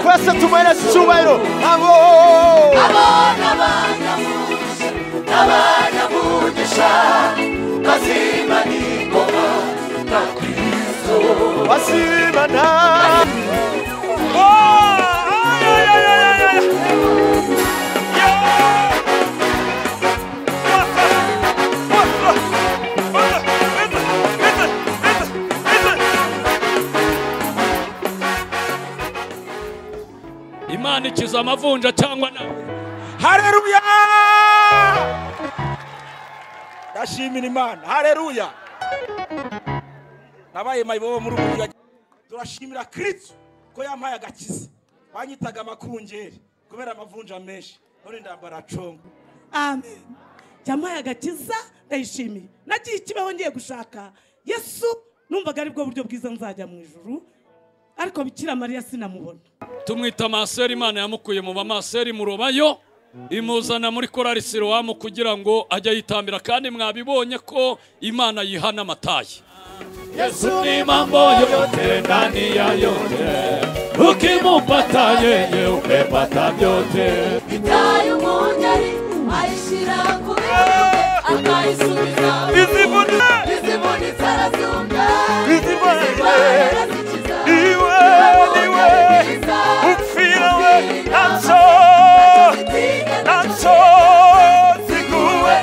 yesu icyubahiro abo abana bandamuze abana mugisha bazima n'ingoma basimana imana ikiza amavunja cyangwa na hareruya ndashimira imana hareruya nabaye mayibobo muri ubu buryo turashimira kiritsu ko yampaye agakiza banyitaga amakungeri kubera amavunja menshi none ndambara congo amen yampaye agakiza ndayishimiye nagiye ikibaho ngiye gushaka yesu numvaga ari bwo buryo bwiza nzajya mu ijuru ariko bikira mariya sinamubona tumwita maseri imana yamukuye mu bamaseri murobayo imuzana muri korari sirowamu kugira ngo ajye yitambira kandi mwabibonye ko imana yihana amatayi yesu ni mambo yote ndani ya yote ukimumpata yeye umepata vyote itayo monyari aishira ku bikombe akaisubiza izibone izibuni zarazunga izibone zarazikiza iwe niwe upfira we nanso nanso ziguwe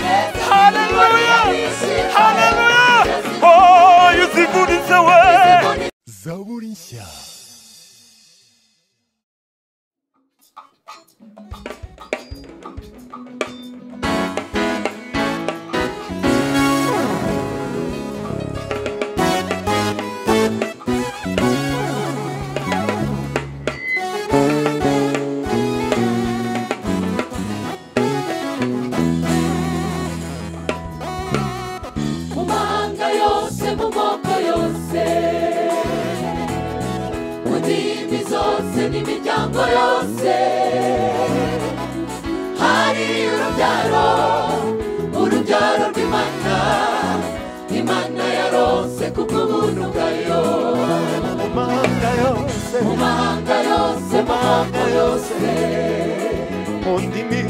hareruya hareruya oh izibunize we zaburi nshya mu mahanga yose mu moko yose mu ndimi zose n'imiryango yose hari urubyaro urubyaro rw'imana imana yarose kubw'ubuntu bwayo mahanga yose mu mahanga yose mu moko yose mu ndimi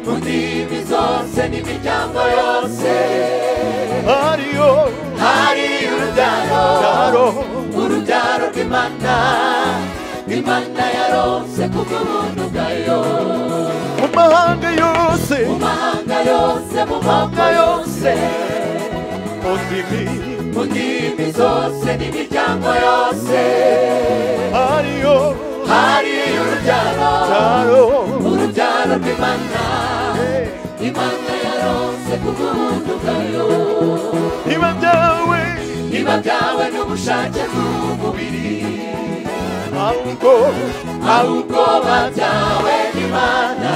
mu ndimi zose n'imiryango yose ariyo hari urubyaro raro urubyaro rw'imana imana yarose kubw'ubuntu bwayo mu mahanga yose mu mahanga yose mu moko yose mu ndimi mu ndimi zose n'imiryango yose ariyo hari urubyaro raro urubyaro rw'imana imana yarose kubw'ubuntu bwayo iba byawe niba byawe n'ubushake bw'umubiri ahubwo ahubwo babyawe n'imana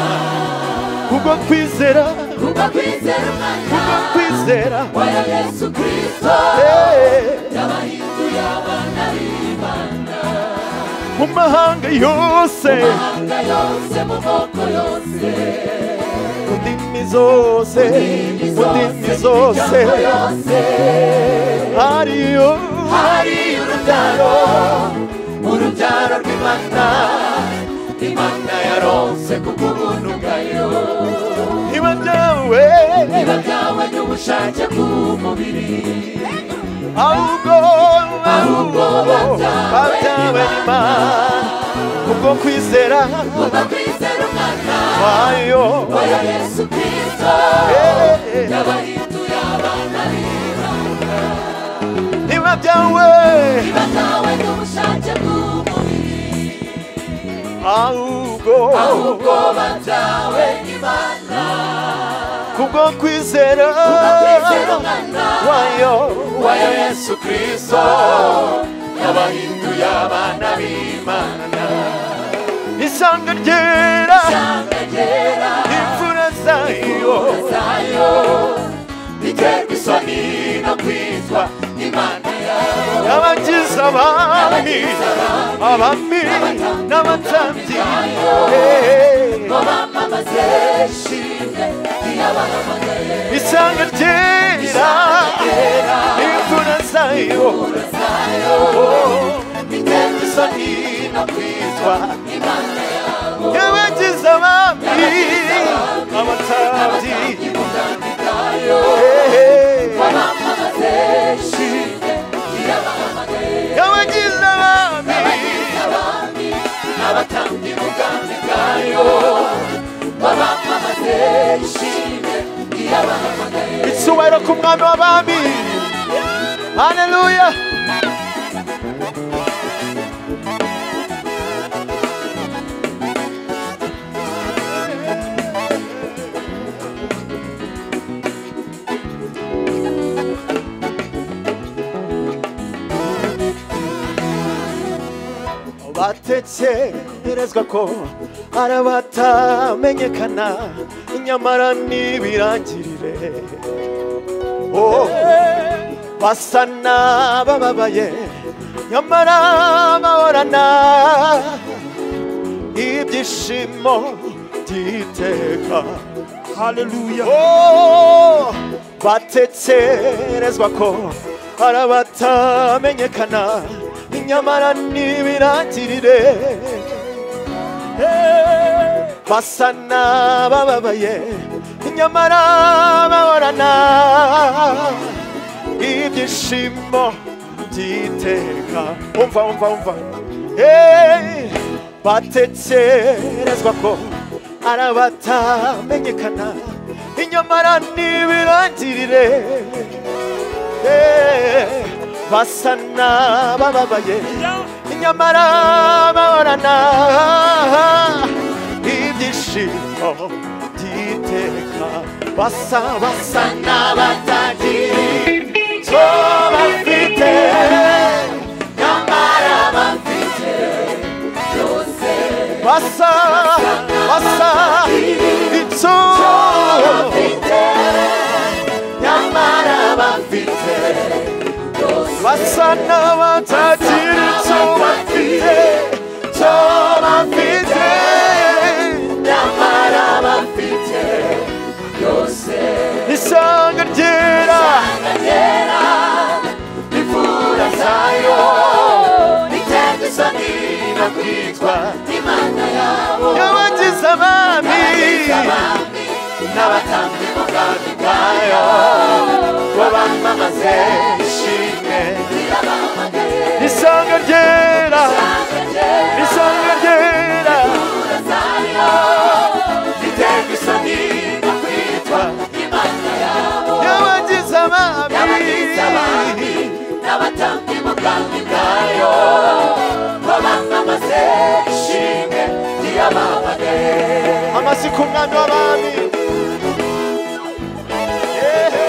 kubwo kwizera kuko kwizera kubwo umwana kwizera waya yesu kristo Eh, yabahinduye abana b'imana mu mahanga yose mahanga yose mu moko yose mu ndimi zose indimi mu zose ndimi zose n'imiryango yose ariyo hari urubyaro urubyaro rw'imana imana yarose kubw'ubuntu bwayo iba byawe niba byawe n'ubushake bw'umubiri ahubwo ahubwo babyawe n'imana kubwo kwizera kuko kwizera umwana kwayo oya yesu kristo Eh. yabahinduye abana b'imana niba byawe batawe n'ubushake bw'umubiri ahubwo ahubwo batawe n'imana kubwo kwizera bakwizera umwana kwayo wayo yesu kristo yabahinduye abana b'imana isanga ryera cyangagera imvura zayo zayo biterwa isoni no kwitwa imana yawe abagize abami abami n'abatambyi Eh, ngo bamamaze ishimwe riyabahamagaye isanga ryera imvura zayo zayo biterwa isoni no kwitwa imana yawe ku mwami w'abami haleluya batekerezwa ko hari abatamenyekana nyamara n'ibirangirire oh, basa n'abababaye nyamara bahorana ibyishimo by'iteka haleluya oh, batekerezwa ko hari abatamenyekana nyamara n'ibirangirire Eh, basa n'abababaye nyamara bahorana ibyishimo by'iteka umva umva umva Eh, batekerezwa ko ari abatamenyekana inyamara n'ibirangirire Eh, basa n'abababaye nyamara bahorana ibyishimo by'iteka basa basa n'abatagira icyo bafite nyamara bafite byose basa basa icyo bafite nyamara bafite basa n'abatagira icyo bafite icyo bafite nyamara bafite byose isanga ryera Rivura zayo Nitende isoni no kwitwa Imana yabo y'abagize abami Abami N'abatambyi b'ubwami bwayo Ngo bamamaze ishimwe Irabahamagaye isanga ryera isanga ryera Nitende isoni no kwitwa Imana yabo y'abagize Y'abagize abami. abami N'abatambyi b'ubwami bwayo Ngo bamamaze ishimwe Irabahamagaye amasi ku mwami w'abami Ehe.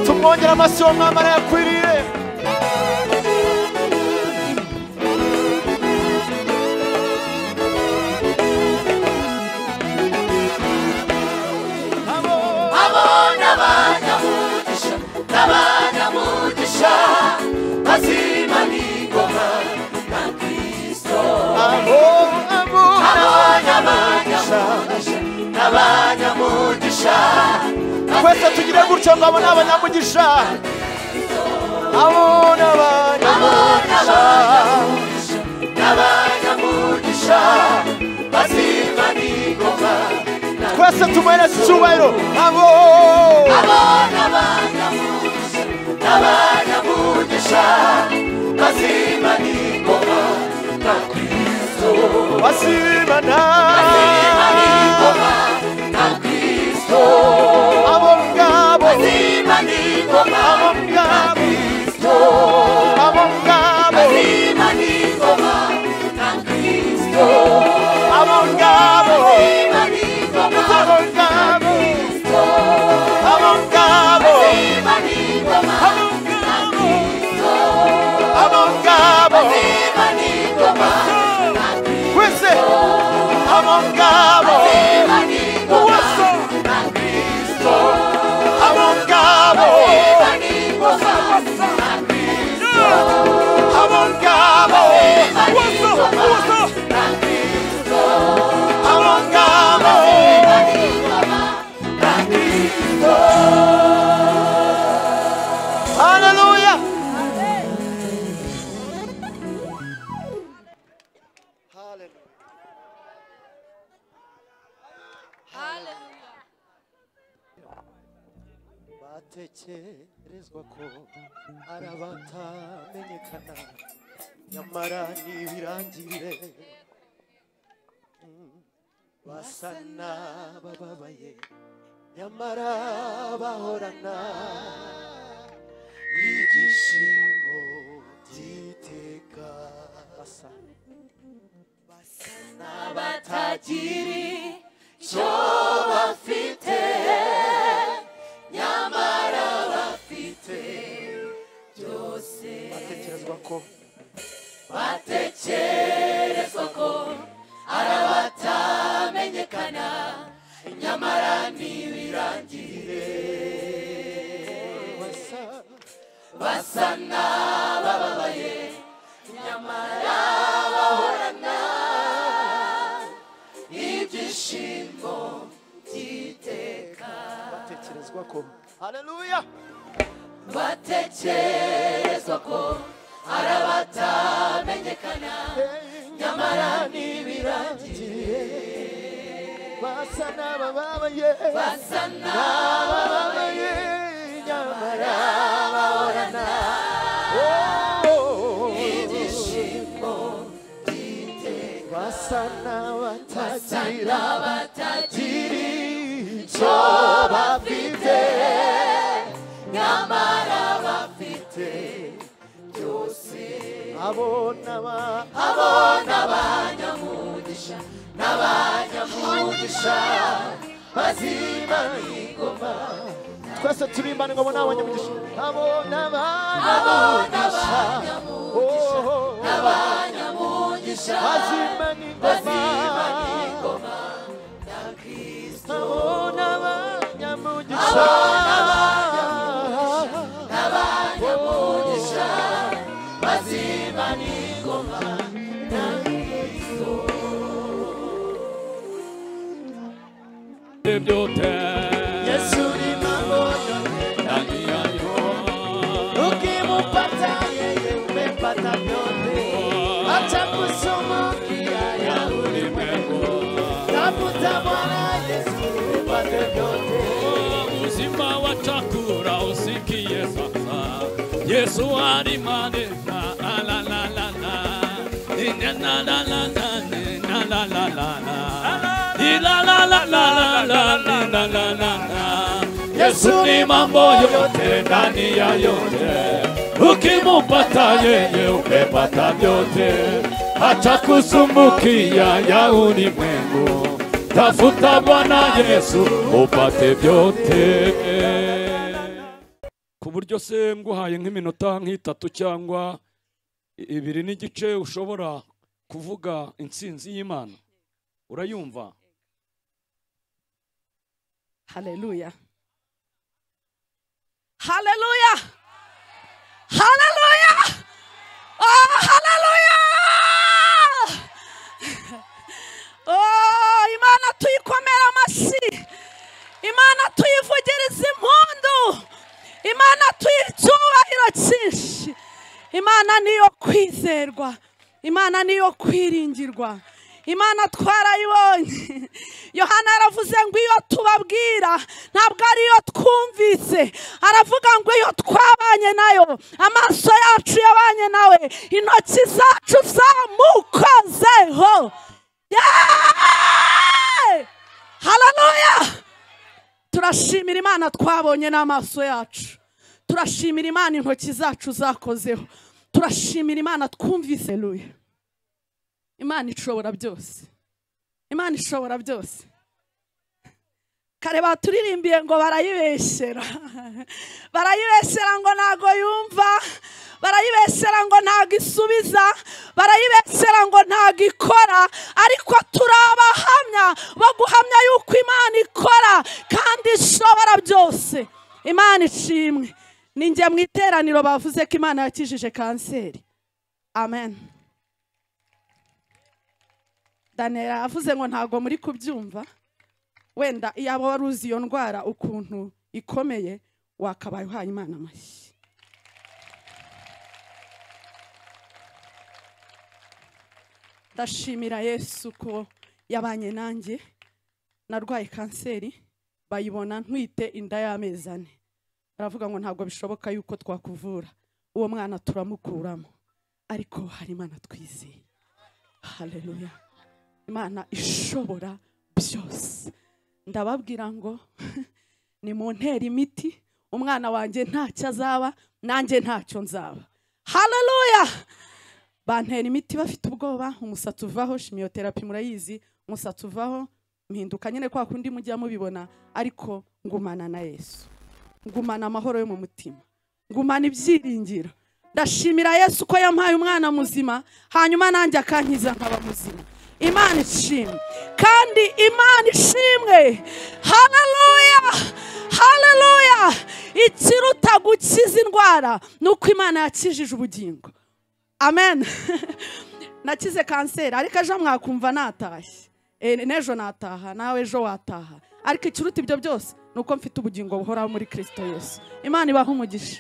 tumwongere amasi uwo mwami arayakwiriye abo n'abanyamugisha n'abanyamugisha bazima n'ingoma na kristo abo abo n'abanyamugisha n'abanyamugisha twese tugire gutya ngo abo ni abanyamugisha abo ni abanyamugisha n'abanyamugisha bazima n'ingoma na twese tumuhereze icyubahiro abo abo n'abanyamugisha n'abanyamugisha bazima n'ingoma na kristo basimana abo ngabo abo ngabo abo ngabo abo ngabo abo ngabo abo ngabo abo ngabo abo ngabo twese abo ngabo uwaso abo ngabo abo ngabo uwaso uwaso abo ngabo haleluya batekerezwa ko ari abatamenyekana nyamara n'ibirangirire basa n'abababaye nyamara bahorana ibyishimo by'iteka basa abatagiri icyo bafite nyamara bafite byose batekerezwa ko batekerezwa ko ari abatamenyekana nyamara ntibirangire basa basa n'abababaye nyamara bahorana ibyishimo by'iteka batekerezwa ko haleluya batekerezwa ko ari abatamenyekana nyamara ntibirangire basa n'abababaye basa n'abababaye nyamara bahorana n'ibyishimo basa n'abatagira batagira icyo bafite nyamara bafite byose abo n'aba abo n'abanyamugisha n'abanyamugisha bazima ingoma twese turimbane ngo n'abanyamugisha abo n'aba abo n'abanyamugisha n'abanyamugisha bazima n'ingoma bazima ingoma na kristo abo n'abanyamugisha n'abanyamugisha bazima n'ingoma ibyo te yesu urimo mbona ndani ya roho ukimupata yeye umepata vyote hata kusumukia ya ulimwengu tafuta bwana yesu upate vyote uzima wa chakula usikie sasa yesu alimanena alalalala yesu ni mambo yote ndani ya yote ukimupata yeye umepata vyote hata kusumbukia ya ulimwengu tafuta bwana yesu upate vyote ku buryo se nguhaye nk'iminota nk'itatu cyangwa i- ibiri n'igice ushobora kuvuga intsinzi y'imana urayumva Haleluya. Haleluya. Haleluya. Oh, haleluya. Oh, Imana tuyikomera amashyi. Imana tuyivugiriza impundu. Imana tuyiha icyubahiro cyinshi. Imana niyo kwizerwa. Imana niyo kwiringirwa. Imana twarayibonye. Yohana yaravuze ngo iyo tubabwira ntabwo ariyo twumvise. Aravuga ngo iyo twabanye nayo, amaso yacu yabanye nawe, intoki zacu zamukozeho. Yeah! Hallelujah! turashimira imana twabonye n'amaso yacu turashimira imana intoki zacu zakozeho turashimira imana twumvise ruye imana ishobora byose imana ishobora byose kare baturirimbiye ngo barayibeshyera barayibeshyera ngo ntago yumva barayibeshyera ngo ntago isubiza barayibeshyera ngo ntago ikora ariko turi abahamya bo guhamya yuko imana ikora kandi ishobora byose imana ishimwe ni njye mu iteraniro bavuze ko imana yakijije kanseri amen daniyeli yavuze ngo ntago muri kubyumva wenda iyaba wari uzi iyo ndwara ukuntu ikomeye wakabaye uhaye imana amashyi ndashimira yesu ko yabanye nanjye narwaye kanseri bayibona ntwite inda y'amezi ane baravuga ngo ntabwo bishoboka yuko twakuvura uwo mwana turamukuramo ariko hari imana twizeye haleluya imana ishobora byose ndababwira ngo ni mu ntera imiti umwana wanjye ntacyo azaba nanjye ntacyo nzaba hararuya bantera imiti bafite ubwoba umusatsi uvaho shimiyoterapi murayizi umusatsi uvaho mpinduka nyine kwa kundi mujya mubibona ariko ngumana na yesu ngumana amahoro yo mu mutima ngumana ibyiringiro ndashimira yesu ko yampaye umwana muzima hanyuma nanjye akankiza nkaba muzima imana ishimwe kandi imana ishimwe hararuya hararuya ikiruta gukiza indwara ni uko imana yakijije ubugingo amen nakize kanseri ariko ejo mwakumva natashye Eh, n'ejo nataha nawe ejo wataha ariko ikiruta ibyo byose ni uko mfite ubugingo buhoraho muri kirisito yesu imana ibaha umugisha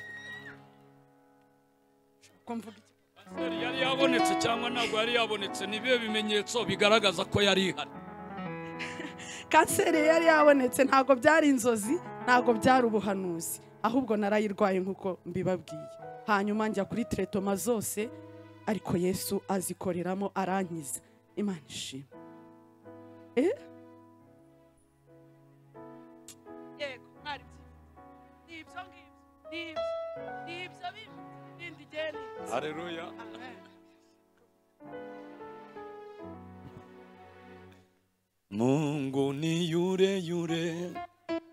Ko mvuga iki? Pasiteri yari yabonetse cyangwa ntabwo yari yabonetse ni bibe bimenyetso bigaragaza ko yari ihari kanseri yari yabonetse ntabwo byari inzozi ntabwo byari ubuhanuzi ahubwo narayirwaye nk'uko mbibabwiye hanyuma njya kuri teretoma zose ariko yesu azikoreramo arankiza imana ishima Eh? yego mwari ni ibyo ngibyo ni ibyo ni ibyo bindi bindi igenda hareruya Mungu ni yule yule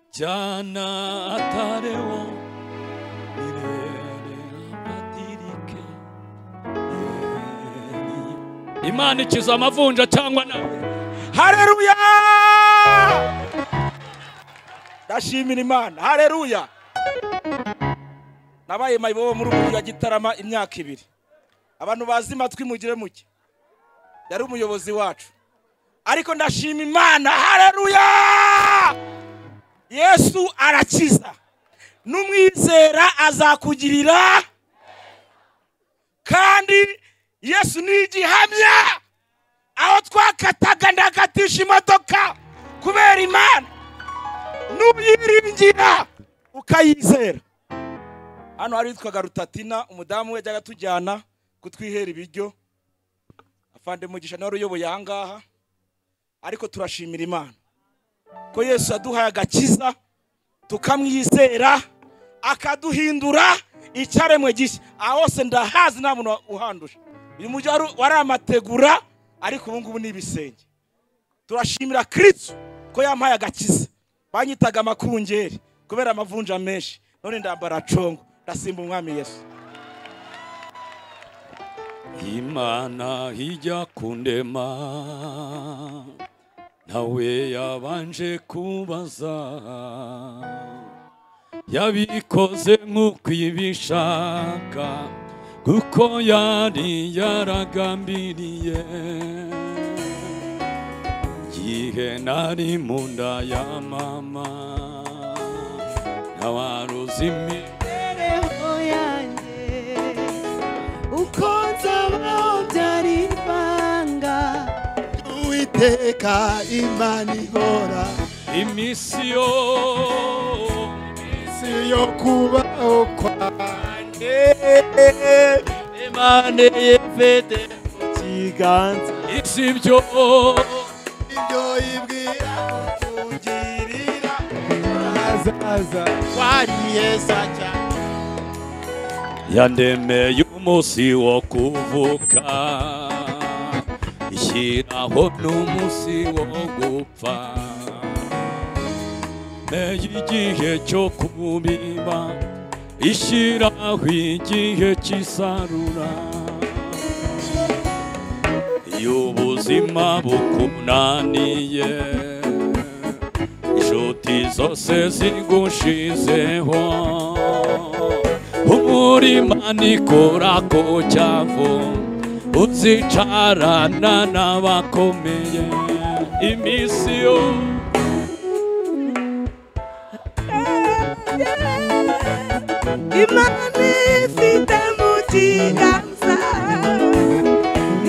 jana hata leo milele abadilike. Yeye ni- Imana ikiza amavunja cyangwa nawe hareruya ndashimira imana hareruya nabaye mayibobo muri ubu ya gitarama imyaka ibiri abantu bazi matwi mugire muke yari umuyobozi wacu ariko ndashima imana hareruya yesu arakiza n'umwizera azakugirira kandi yesu ni igihamya aho twakataga ndagatisha imodoka kubera imana n'uyiringira ukayizera hano hari witwaga rutatina umudamu we yajyaga atujyana kutwihera ibiryo afande mugisha nawe wari uyoboye aha ngaha ariko turashimira imana ko yesu yaduhaye agakiza tukamwizera akaduhindura icyaremwe gishya aha hose ndahazi nta muntu uhanduje uyu mujyi wari- wari amategura ariko ubu ngubu ni ibisenge turashimira kiritsu ko yampaye agakiza banyitaga amakungeri kubera amavunja menshi none ndambara congo ndasimba umwami yesu Imana ijya kundema nawe yabanje kubaza yabikoze nk'uko ibishaka kuko yari yaragambiriye igihe nari mu nda ya mama ntawaruzi imibereho uwiteka imana ihora imisiyo si yo kubaho kwanjye imana yifite mu kiganza isi byo ibyo ibwira kungirira azaza wari mwiza cyane yandemeye umunsi wo kuvuka ishyiraho n'umunsi wo gupfa meye igihe cyo kubiba ishyiraho igihe cy'isarura iyo ubuzima bukunaniye inshuti zose zigushizeho umurima nikorako cyavo uzicarana n'abakomeye iminsi yose imana ifite mu kiganza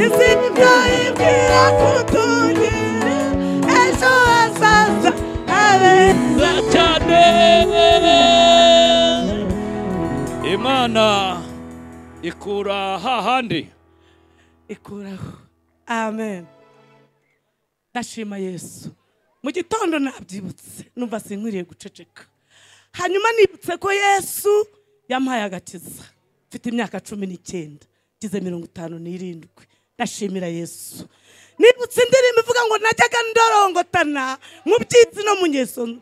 izibyo ibwira kutugirira ejo hazaza habeza cyane imana ikura hahandi ikuraho amen ndashima yesu mu gitondo nabyibutse numva sinkwiriye guceceka hanyuma nibutse ko yesu yampaye agakiza mfite imyaka cumi n'icyenda ngize mirongo itanu n'irindwi ndashimira yesu nibutse indirimbo ivuga ngo najyaga ndorongotana mu byitsi no mu ngeso mbi."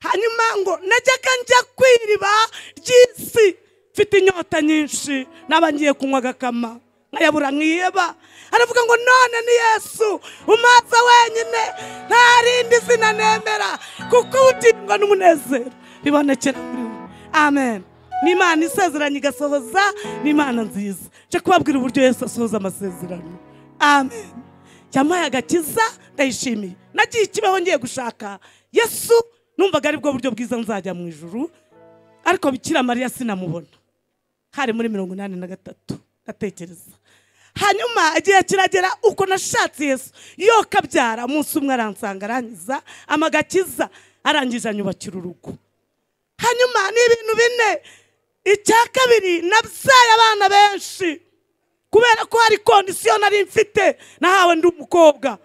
hanyuma ngo najyaga njya ku iriba ry'isi mfite inyota nyinshi naba ngiye kunywa agakama nkayabura nkiheba aravuga ngo none ni yesu umaza wenyine nta rindi zina nemera kuko ubugingo n'umunezero bibonekera muri we amen ni imana isezeranya igasohoza ni imana nziza nje kubabwira uburyo yesu asohoza amasezerano amen yampaye agakiza ndayishimiye nagiye ikibaho ngiye gushaka yesu numvaga aribwo buryo bwiza nzajya mu ijuru ariko bikira mariya sinamubona hari muri mirongo inani na gatatu ndatekereza hanyuma igihe kiragera uko nashatse yesu yo kabyara umunsi umwe aransanga arangiza amagakiza arangije anyubakira urugo hanyuma ni ibintu bine icya kabiri nabyaye abana benshi kubera ko hari kondisiyo nari mfite nahawe ndi umukobwa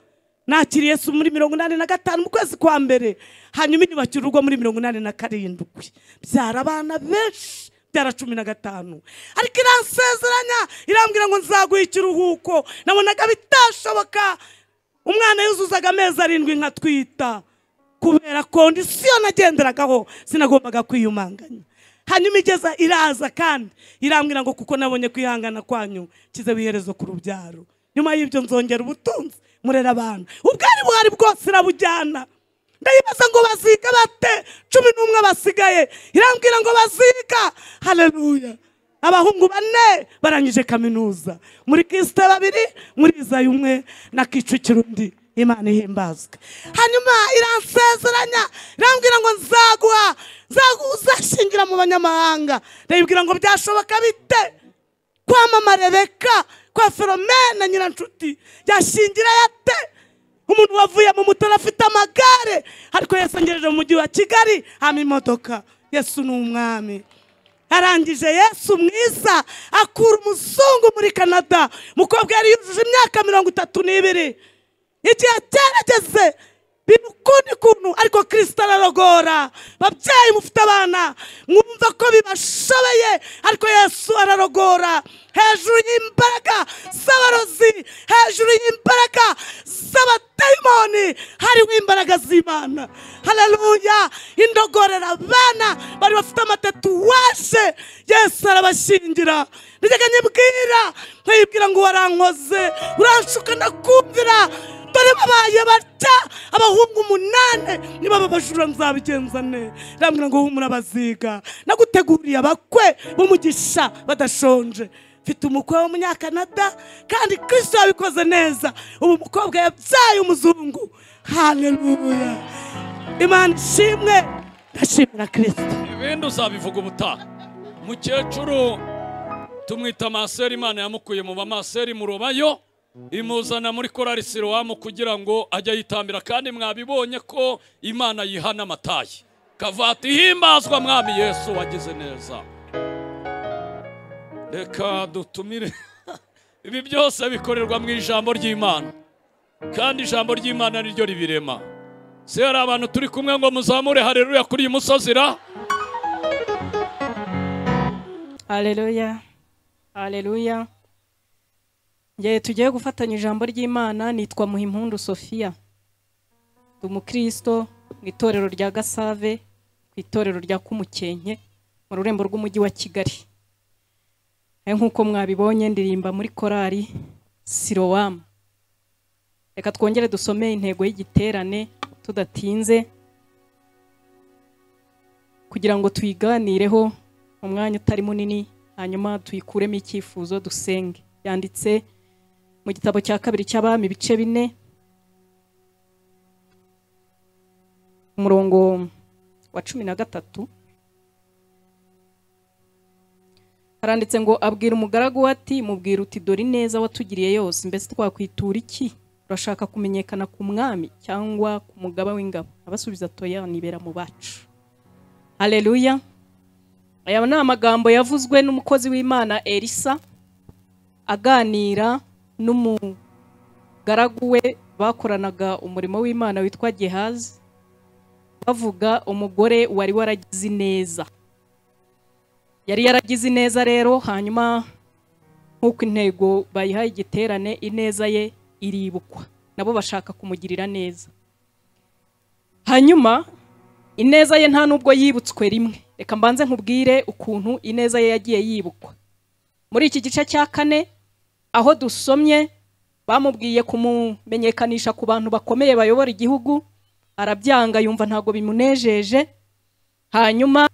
nakiriye Yesu muri mirongo inani na gatanu mu kwezi kwa mbere hanyuma inyubakira urugo muri mirongo inani na karindwi byara abana benshi byara cumi na gatanu ariko iransezeranya irambwira ngo nzaguha ikiruhuko nabonaga bitashoboka umwana yuzuzaga amezi arindwi nkatwita kubera kondisiyo nagenderagaho sinagombaga kwiyumanganya hanyuma igeza iraza kandi irambwira ngo kuko nabonye kwihangana kwanyu nshyizeho iherezo ku rubyaro nyuma y'ibyo nzongera ubutunzi murera abantu ubwari buhari bwose irabujyana ndayibaza ngo baziga bate cumi n'umwe basigaye irambwira ngo baziga haleluya abahungu bane barangije kaminuza muri kisite babiri muri izayi umwe na kicukiro undi imana ihimbazwe hanyuma iransezeranya irambwira ngo nzaguha nzaguha uzashingira mu banyamahanga ndayibwira ngo byashoboka bite kwa mama rebeka kwa feromena nyiranshuti yashingira yate umuntu wavuye mu mutara afite amagare ariko yasengereje mu mujyi wa kigali hama imodoka yesu ni umwami arangije yesu mwiza akura umuzungu muri canada umukobwa yari yujuje imyaka mirongo itatu n'ibiri igihe agerageze biba ukundi kuntu ariko kirisita ararogora babyeyi mufite abana mwumva ko bibashobeye ariko yesu ararogora hejuru y'imbaraga z'abarozi hejuru y'imbaraga z'abadayimoni hariho imbaraga z'imana haleluya indogorera abana bari bafite amatetuwaje yesu arabashingira nijyaga nyibwira nkayibwira ngo warankoze uranshuka ndakumvira dore babaye bata abahungu umunani niba babajura nzabigenza ne irambwira ngo humura baziga naguteguriye abakwe b'umugisha badashonje mfite umukwe w'umunyakanada kandi kristo yabikoze neza ubu umukobwa yabyaye umuzungu haleluya imana ishimwe ndashimira kristo ibindi uzabivuga ubutaha mukecuru tumwita amaseri imana yamukuye mu bamaseri murobayo imuzana muri korari sirowamu kugira ngo ajye ayitambira kandi mwabibonye ko imana yihana amatayi kavati ihimbazwa mwami yesu wagize neza reka dutumire ibi byose bikorerwa mu ijambo ry'imana kandi ijambo ry'imana ni ryo ribirema se hari abantu turi kumwe ngo muzamure hareruya kuri iyi musozi ra Haleluya. Haleluya. Ngiye tugiye gufatanya ijambo ry'Imana nitwa Muhimpundu Sofia. Ndi umukristo mu itorero rya Gasave, ku itorero rya Kumukenke, mu rurembo rw'umujyi wa Kigali. Eh, Nk'uko mwabibonye ndirimba muri korari Sirowamu. Reka twongere dusome intego y'igiterane tudatinze kugira ngo tuyiganireho mu mwanya utari munini hanyuma tuyikuremo icyifuzo dusenge yanditse mu gitabo cya kabiri cy'abami ibice bine umurongo wa cumi na gatatu haranditse ngo abwira umugaragu we ati mubwira uti dore ineza watugiriye yose mbese twakwitura iki urashaka kumenyekana ku mwami cyangwa ku mugaba w'ingabo abasubiza toya nibera mu bacu hareruya aya ni amagambo yavuzwe n'umukozi w'imana elisa aganira n'umugaragu we bakoranaga umurimo w'imana witwa gehazi bavuga umugore wari waragize ineza yari yaragize ineza rero hanyuma nk'uko intego bayihaye igiterane ineza ye iribukwa nabo bashaka kumugirira neza hanyuma ineza ye nta n'ubwo yibutswe rimwe reka mbanze nkubwire ukuntu ineza ye yagiye yibukwa muri iki gice cya kane aho dusomye bamubwiye kumumenyekanisha ku bantu bakomeye bayobora igihugu arabyanga yumva ntabwo bimunejeje hanyuma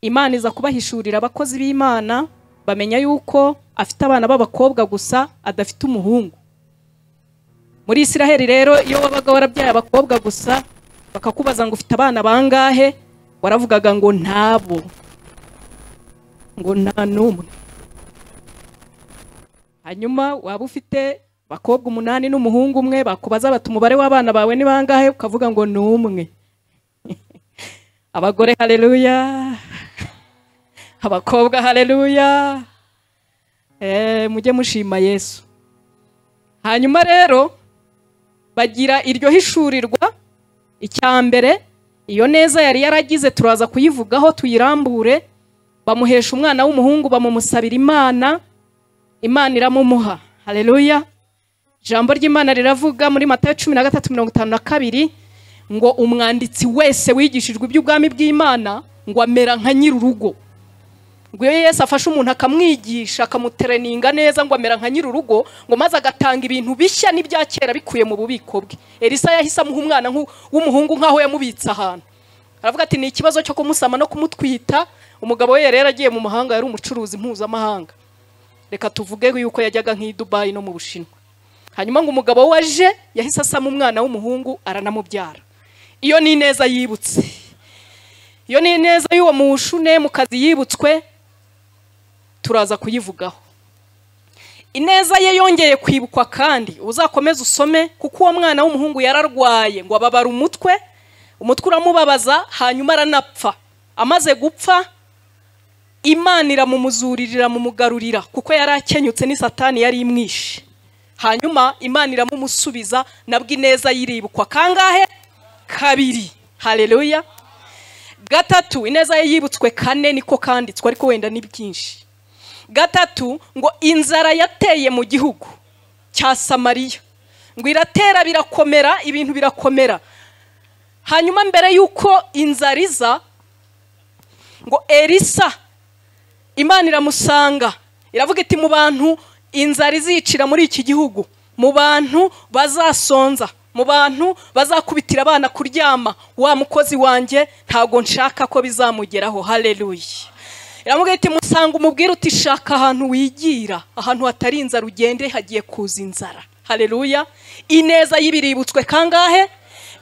imana iza kubahishurira abakozi b'imana bamenya yuko afite abana b'abakobwa gusa adafite umuhungu muri isiraheli rero iyo wabaga warabyaye abakobwa gusa bakakubaza ngo ufite abana bangahe waravugaga ngo ntabo ngo nta n'umwe hanyuma waba ufite abakobwa umunani n'umuhungu umwe bakubaza bati umubare w'abana bawe ni bangahe ukavuga ngo ni umwe abagore hareruya abakobwa hareruya Eh, mujye mushima yesu hanyuma rero bagira iryo hishurirwa icya mbere iyo neza yari yaragize turaza kuyivugaho tuyirambure bamuhesha umwana w'umuhungu bamumusabira imana imana iramumuha hareruya ijambo ry'imana riravuga muri matayo cumi na gatatu mirongo itanu na kabiri ngo umwanditsi wese wigishijwe iby'ubwami bw'imana ngo amera nka nyir'urugo ngo iyo yesu afashe umuntu akamwigisha akamutereninga neza ngo amera nka nyir'urugo ngo maze agatanga ibintu bishya n'ibya kera bikuye mu bubiko bwe elisa yahise amuha umwana nk'u- w'umuhungu nk'aho yamubitse ahantu aravuga ati ni ikibazo cyo kumusama no kumutwita umugabo we yari yaragiye mu mahanga yari umucuruzi mpuzamahanga reka tuvuge yuko yajyaga nk'i dubayi no mu bushinwa hanyuma ngo umugabo we aje yahise asama umwana w'umuhungu aranamubyara iyo ni ineza yibutse iyo ni ineza y'uwo mushune mu kazi yibutswe turaza kuyivugaho ineza ye yongeye kwibukwa kandi uzakomeze usome kuko uwo mwana w'umuhungu yararwaye ngo ababara umutwe umutwe uramubabaza hanyuma aranapfa amaze gupfa imana iramumuzurira mumugarurira kuko yari akenyutse ni satani yari imwishe hanyuma imana iramumusubiza nabwo ineza yiribukwa kangahe kabiri hareruya gatatu ineza ye yibutswe kane niko kanditswe ariko wenda ni byinshi gatatu ngo inzara yateye mu gihugu cya samariya ngo iratera birakomera ibintu birakomera hanyuma mbere y'uko inzara iza ngo elisa imana iramusanga iravuga iti mu bantu inzara izicira muri iki gihugu mu bantu bazasonza mu bantu bazakubitira abana kuryama wa mukozi wanjye ntabwo nshaka ko bizamugeraho hareruya iravuga iti musanga umubwire uti shaka ahantu wigira ahantu hatari inzara ugende hagiye kuza inzara hareruya ineza y'ibiributswe kangahe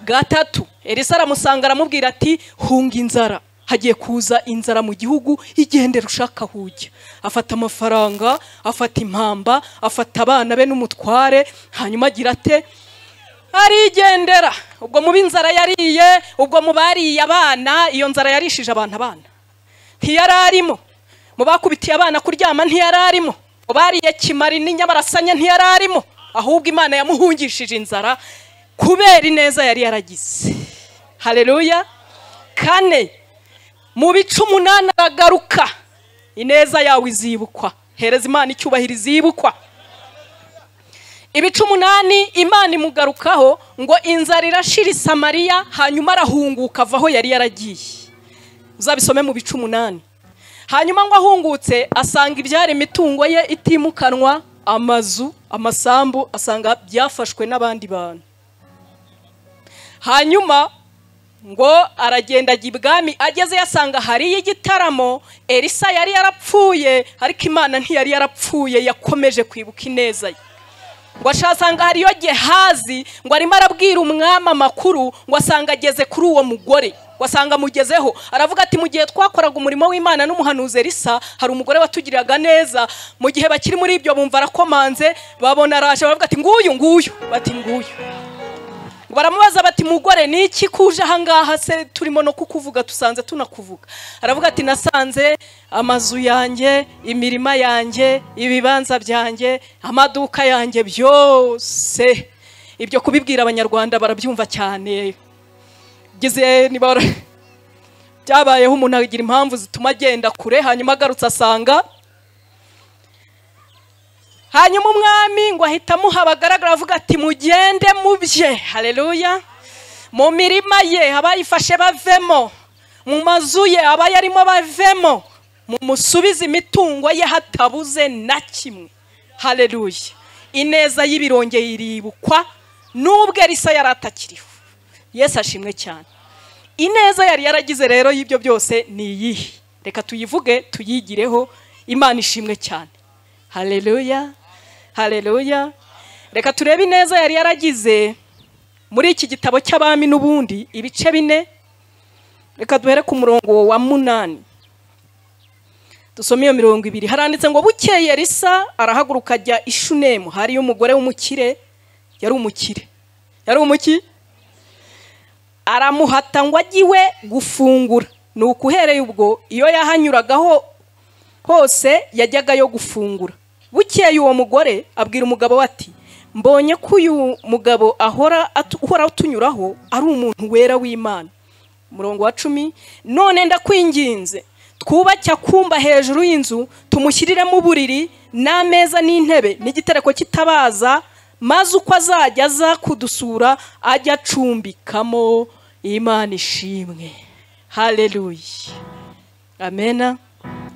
gatatu elisa aramusanga aramubwira ati hunga inzara hagiye kuza inzara mu gihugu igendera ushaka aho ujya afata amafaranga afata impamba afata abana be n'umutware hanyuma agira ate arigendera ubwo mu b'inzara yariye ubwo mu bariye abana iyo nzara yarishije abantu abana ntiyari arimo mu bakubitiye abana kuryama ntiyari arimo mu bariye kimari n'inyabarasanya ntiyari arimo ahubwo imana yamuhungishije inzara kubera ineza yari yaragize hareruya kane mu bice umunani aragaruka ineza yawe izibukwa hereza imana icyubahiro izibukwa ibice umunani imana imugarukaho ngo inzara irashira i samariya hanyuma arahunguka ava aho yari yaragiye uzabisome mu bice umunani hanyuma ngo ahungutse asanga ibyari imitungo ye itimukanwa amazu amasambu asanga byafashwe n'abandi bantu hanyuma ngo aragenda ajya ibwami ageze yasanga hariyo igitaramo elisa yari yarapfuye ariko imana ntiyari yarapfuye yakomeje kwibuka ineza ye ngo ashasanga hariyo gehazi ngo arimo arabwira umwami amakuru ngo asanga ageze kuri uwo mugore ngo asanga amugezeho aravuga ati mu gihe twakoraga umurimo w'imana n'umuhanuzi elisa hari umugore watugiriraga neza mu gihe bakiri muri ibyo bumva arakomanze babona araje baravuga ati nguyu nguyu bati nguyu ngo baramubaza bati mugore ni iki kuje ahangaha se turimo no kukuvuga tusanze tunakuvuga aravuga ati nasanze amazu yanjye imirima yanjye ibibanza byanjye amaduka yanjye byose ibyo kubibwira abanyarwanda barabyumva cyane gize niba bara- byabayeho umuntu agira impamvu zituma agenda kure hanyuma agarutse asanga hanyuma umwami ngo ahita amuha abagaragara avuga ati mugende mubye hareruya mu mirima ye abayifashe bavemo mu mazu ye abayarimo bavemo mumusubize imitungo ye hatabuze na kimwe hareruya ineza y'ibirongeye iribukwa n'ubwo elisa yari atakiriho yesu ashimwe cyane ineza yari yaragize rero y'ibyo byose ni iyihe reka tuyivuge tuyigireho imana ishimwe cyane hareruya hareruya reka turebe ineza yari yaragize muri iki gitabo cy'abami n'ubundi ibice bine reka duhere ku murongo wa munani dusome iyo mirongo ibiri haranditse ngo bukeye risa arahaguruka ajya ishunemu hariyo umugore w'umukire yari umukire yari umuki aramuhata ngo ajye iwe gufungura ni uhereye ubwo iyo yahanyuragaho hose yajyaga yo gufungura bukeye uwo mugore abwira umugabo we ati mbonye ko uyu mugabo ahora atu- uhora utunyuraho ari umuntu wera w'imana umurongo wa cumi none ndakwinginze twubake akumba hejuru y'inzu tumushyiriremo uburiri n'ameza n'intebe n'igitereko kitabaza maze uko azajya aza kudusura ajya acumbikamo imana ishimwe hareruya amena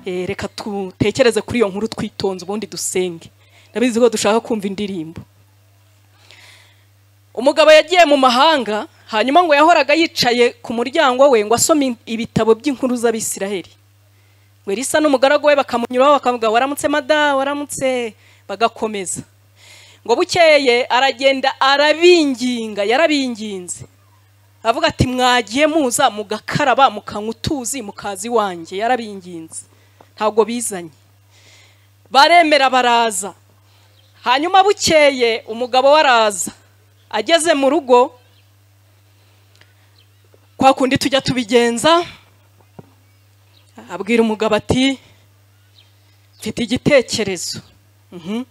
Eh, reka dutekereze kuri iyo nkuru twitonze ubundi dusenge ndabizi ko dushaka kumva indirimbo umugabo yagiye mu mahanga hanyuma ngo yahoraga yicaye ku muryango we ngo asome in- ibitabo by'inkuru z'abisiraheli ngo elisa n'umugaragu we bakamunyuraho bakavuga waramutse mada waramutse bagakomeza ngo bukeye aragenda arabinginga yarabinginze avuga ati mwagiye muza mugakaraba mukanywa utuzi mukazi wanjye yarabinginze ntabwo bizanye baremera baraza hanyuma bukeye umugabo we araza ageze mu rugo kwa kundi tujya tubigenza abwira umugabo ati mfite igitekerezo Mhm.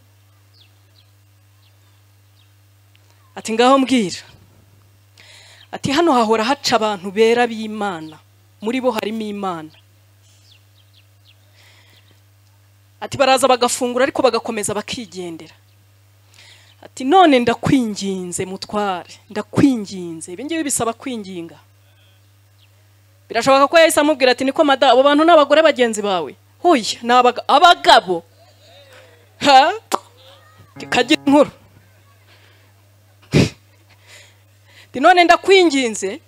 ati ngaho mbwira ati hano hahora haca abantu bera b'imana muri bo harimo imana ati baraza bagafungura ariko bagakomeza bakigendera ati none ndakwinginze mutware ndakwinginze ibi ngibi bisaba kwinginga birashoboka ko yahise amubwira ati niko mada abo bantu ni abagore bagenzi bawe huye ni abaga- abagabo ha kagira inkuru Ati, none ndakwinginze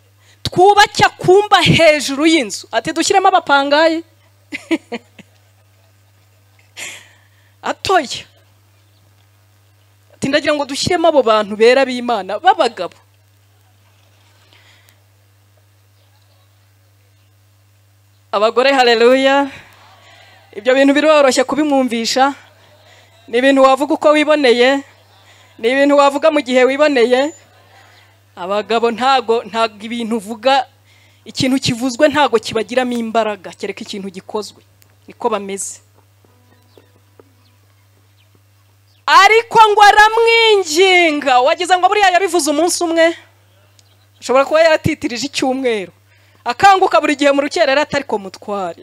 twubake akumba hejuru y'inzu ati dushyiremo abapangayi atoya ati ndagira ngo dushyiremo abo bantu bera b'imana b'abagabo abagore hareruya ibyo bintu biroroshye kubimwumvisha ni ibintu wavuga uko wiboneye ni ibintu wavuga mu gihe wiboneye abagabo ntago ntago ibintu uvuga ikintu kivuzwe ntago kibagiramo imbaraga kereka ikintu gikozwe niko bameze ariko ngo aramwinginga wagize ngo buriya yabivuze umunsi umwe ashobora kuba yaratitirije icyumweru akanguka buri gihe mu rukerera atariko mutware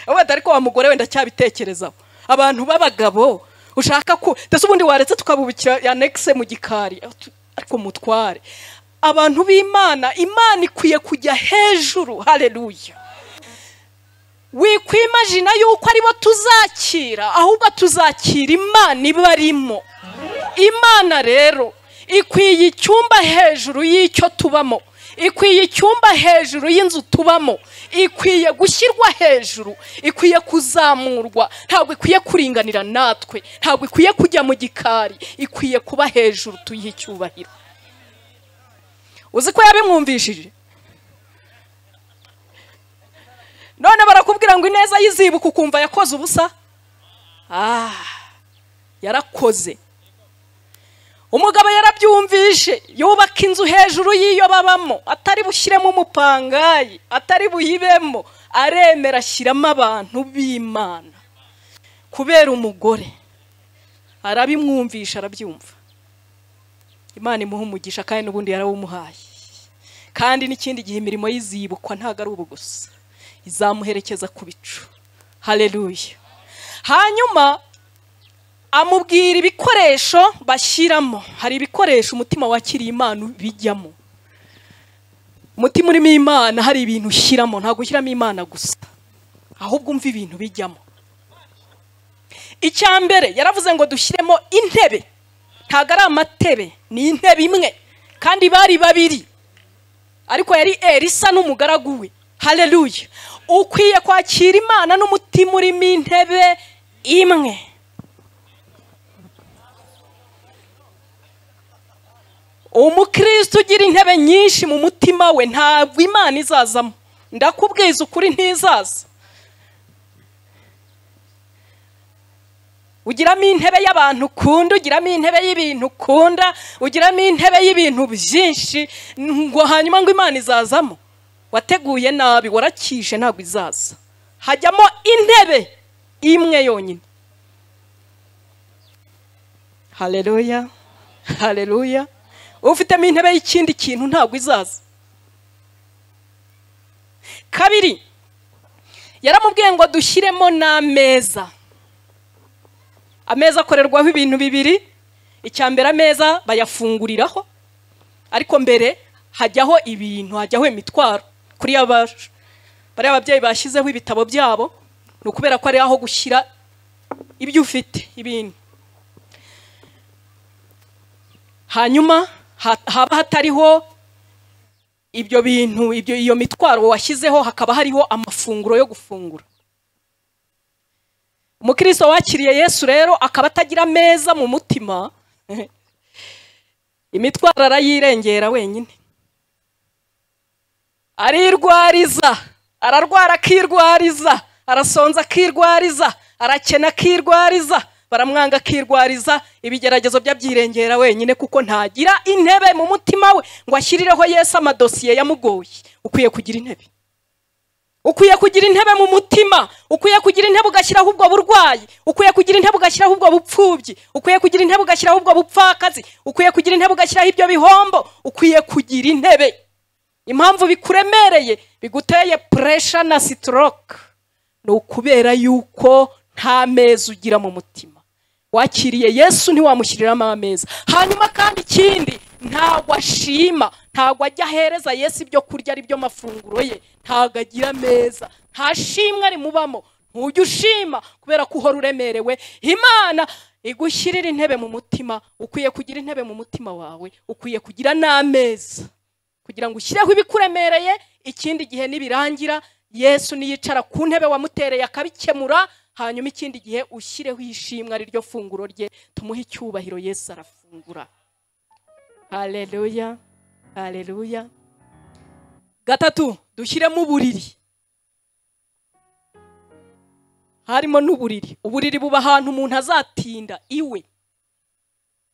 avuga ati ariko wa mugore wenda cyabitekerezaho abantu b'abagabo ushaka ko ndetse ubundi waretse tukabubikira anekise mu gikari ariko mutware abantu b'imana imana ikwiye kujya hejuru hareruya wikwimajina yuko aribo tuzakira ahubwo tuzakira imana ibarimo imana rero ikwiye icyumba hejuru y'icyo tubamo ikwiye icyumba hejuru y'inzu tubamo ikwiye gushyirwa hejuru ikwiye kuzamurwa ntabwo ikwiye kuringanira natwe ntabwo ikwiye kujya mu gikari ikwiye kuba hejuru tuyihe icyubahiro uzi ko yabimwumvishije none barakubwira ngo ineza yizibuka ukumva yakoze ubusa ah yarakoze umugabo yarabyumvishe yubaka inzu hejuru y'iyo babamo atari bushyiremo umupangayi atari buyibemo aremera ashyiramo abantu b'imana kubera umugore arabimwumvisha arabyumva imana imuha umugisha kandi n'ubundi yarawumuhaye kandi n'ikindi gihe imirimo y'izibukwa ntabwo ari ubu gusa izamuherekeza ku bicu hareruya hanyuma amubwira ibikoresho bashyiramo hari ibikoresho umutima wakiriye imana bijyamo umutima urimo imana hari ibintu ushyiramo ntabwo ushyiramo imana gusa ahubwo umva ibintu bijyamo icya mbere yaravuze ngo dushyiremo intebe ntabwo ari amatebe ni intebe imwe kandi bari babiri ariko yari erisa n'umugaragu we hareruya ukwiye kwakira imana n'umutima urimo intebe imwe umukristo ugira intebe nyinshi mu mutima we ntabwo imana izazamo ndakubwiza ukuri ntizaza ugiramo intebe y'abantu ukunda ugiramo intebe y'ibintu ukunda ugiramo intebe y'ibintu byinshi ngo hanyuma ngo imana izazamo wateguye nabi warakije ntabwo izaza hajyamo intebe imwe yonyine hareruya hareruya ufitemo intebe y'ikindi kintu ntabwo izaza kabiri yaramubwiye ngo dushyiremo n'ameza ameza akorerwaho ibintu bibiri icya mbere ameza bayafunguriraho ariko mbere hajyaho ibintu hajyaho imitwaro kuri yabaje bariya ababyeyi bashyizeho ibitabo byabo ni ukubera ko ari aho gushyira ibyo ufite ibintu hanyuma ha- haba hatariho ibyo bintu ibyo iyo mitwaro washyizeho hakaba hariho amafunguro yo gufungura umukristo wakiriye yesu rero akaba atagira ameza mu mutima imitwaro arayirengera wenyine arirwariza ararwara akirwariza arasonza akirwariza arakena akirwariza baramwanga akirwariza ibigeragezo byabyirengera wenyine kuko ntagira intebe mu mutima we ngo ashyirireho yesu amadosiye yamugoye ukwiye kugira intebe ukwiye kugira intebe mu mutima ukwiye kugira intebe ugashyiraho ubwo burwayi ukwiye kugira intebe ugashyiraho ubwo bupfubyi ukwiye kugira intebe ugashyiraho ubwo bupfakazi ukwiye kugira intebe ugashyiraho ibyo bihombo ukwiye kugira intebe impamvu bikuremereye biguteye puresha na sitoroke ni ukubera yuko nta meza ugira mu mutima wakiriye yesu ntiwamushyiriramo ameza hanyuma kandi ikindi ntabwo ashima ntabwo ajya ahereza yesu ibyo kurya ari byo mafunguro ye ntabwo agira ameza nta shimwe rimubamo ntujya ushima kubera ko uhora uremerewe imana igushyirira intebe mu mutima ukwiye kugira intebe mu mutima wawe ukwiye kugira n'ameza kugira ngo ushyireho ibikuremereye ikindi gihe nibirangira yesu niyicara ku ntebe wamutereye akabikemura hanyuma ikindi gihe ushyireho ishimwe ari ryo funguro rye tumuhe icyubahiro yesu arafungura hareruya hareruya gatatu dushyiremo uburiri harimo n'uburiri uburiri buba ahantu umuntu azatinda iwe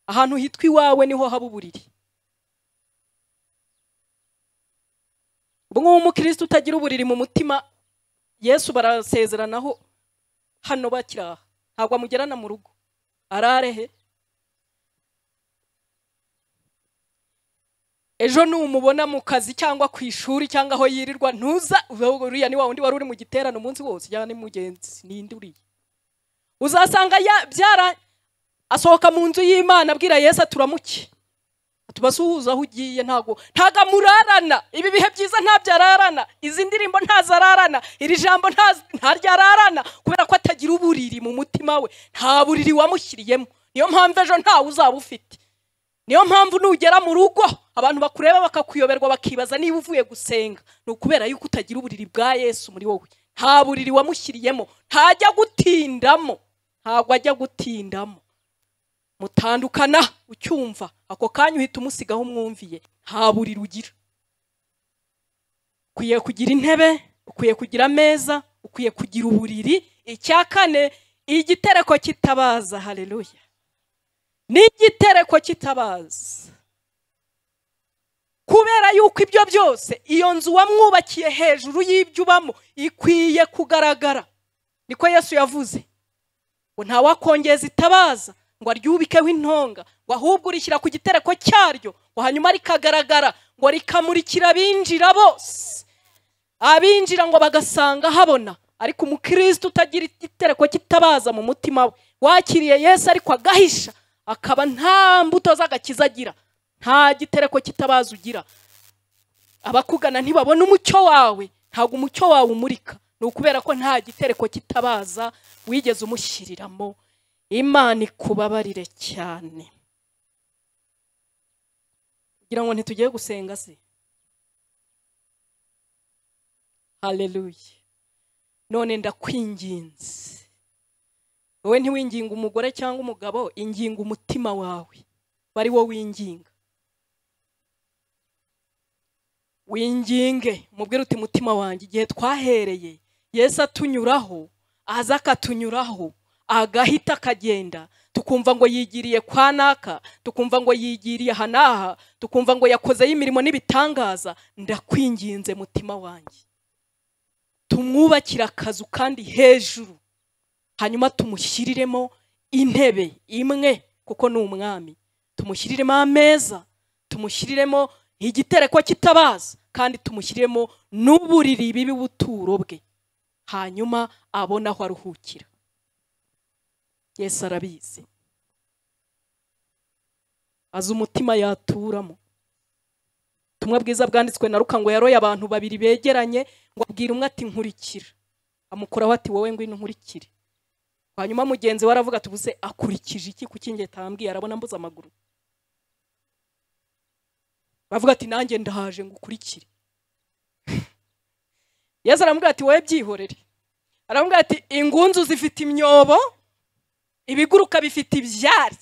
ahantu hitwa iwawe niho haba uburiri ubwo umukristo utagira uburiri mu mutima yesu barasezeranaho hano bakiri aha ntabwo amugerana mu rugo ararehe ejo numubona mu kazi cyangwa ku ishuri cyangwa aho yirirwa ntuza uriya ni wa wundi wari uri mu giterane umunsi wose cyangwa ni mugenzi ninde uriya uzasanga ya- byara asohoka mu nzu y'imana abwira yesu aturamuke tubasuhuza aho ugiye ntago ntago amurarana ibi bihe byiza ntabyo ararana izi ndirimbo ntazo ararana iri jambo ntazo- ntaryo ararana kubera ko atagira uburiri mu mutima we nta buriri wamushyiriyemo niyo mpamvu ejo ntawe uzaba ufite niyo mpamvu nugera mu rugo abantu bakureba bakakuyoberwa bakibaza niba uvuye gusenga ni ukubera yuko utagira uburiri bwa yesu muri wowe nta buriri wamushyiriyemo ntajya gutindamo ntabwo ajya gutindamo mutandukana ucyumva ako kanya uhita umusigaho umwumviye nta buriri ugira ukwiye kugira intebe ukwiye kugira ameza ukwiye kugira uburiri icya kane igitereko kitabaza hareruya n'igitereko kitabaza kubera yuko ibyo byose iyo nzu wamwubakiye hejuru y'ibyo ubamo ikwiye kugaragara niko yesu yavuze ngo nta wakongeza itabaza ngo aryubikeho intonga ngo ahubwo urishyira ku gitereko cyaryo ngo hanyuma rikagaragara ngo rikamurikira abinjira bose abinjira ngo bagasanga habona ariko umukristo utagira igitereko kitabaza mu mutima we wakiriye yesu ariko agahisha akaba nta mbuto z'agakiza agira nta gitereko kitabaza ugira abakugana ntibabona umucyo wawe ntabwo umucyo wawe umurika ni ukubera ko nta gitereko kitabaza wigeze umushyiriramo imana ikubabarire cyane kugira ngo ntitugiye gusenga se haleluya none ndakwinginze wowe ntiwinginga umugore cyangwa umugabo inginga umutima wawe bari wo winginga winginge umubwire uti mutima wanjye igihe twahereye yesu atunyuraho aza akatunyuraho agahita akagenda tukumva ngo yigiriye kwa naka tukumva ngo yigiriye aha n'aha tukumva ngo yakozeho imirimo n'ibitangaza ndakwinginze mutima wanjye tumwubakire akazu kandi hejuru hanyuma tumushyiriremo intebe imwe kuko ni umwami tumushyiriremo ameza tumushyiriremo igitereko kitabaza kandi tumushyiriremo n'uburiri bibi buturo bwe hanyuma abone aho aruhukira yesu arabizi azi umutima yaturamo ubutumwa bwiza bwanditswe na ruka ngo yaroye abantu babiri begeranye ngo abwira umwe ati nkurikira amukuraho ati wowe ngwino nkurikire hanyuma mugenzi we aravuga ati ubuse akurikije iki kuki njye tambwiye arabona mbuze amaguru bavuga ati nanjye ndahaje ngo ukurikire yesu aramubwira ati wowe byihorere aramubwira ati ingunzu zifite imyobo ibiguruka bifite ibyari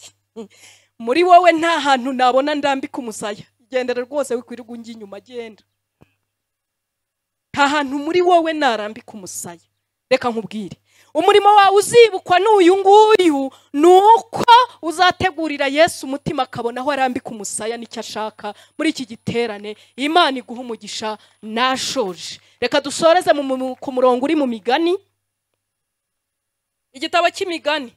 muri wowe nta hantu nabona ndambika umusaya gendera rwose wikwirirwa ungi inyuma agenda nta hantu muri wowe narambika umusaya reka nkubwire umurimo wawe uzibukwa n'uyu nguyu ni uko uzategurira yesu umutima akabona aho arambika umusaya n'icyo ashaka muri iki giterane imana iguha umugisha nashoje reka dusoreze mu- mu- ku murongo uri mu migani igitabo cy'imigani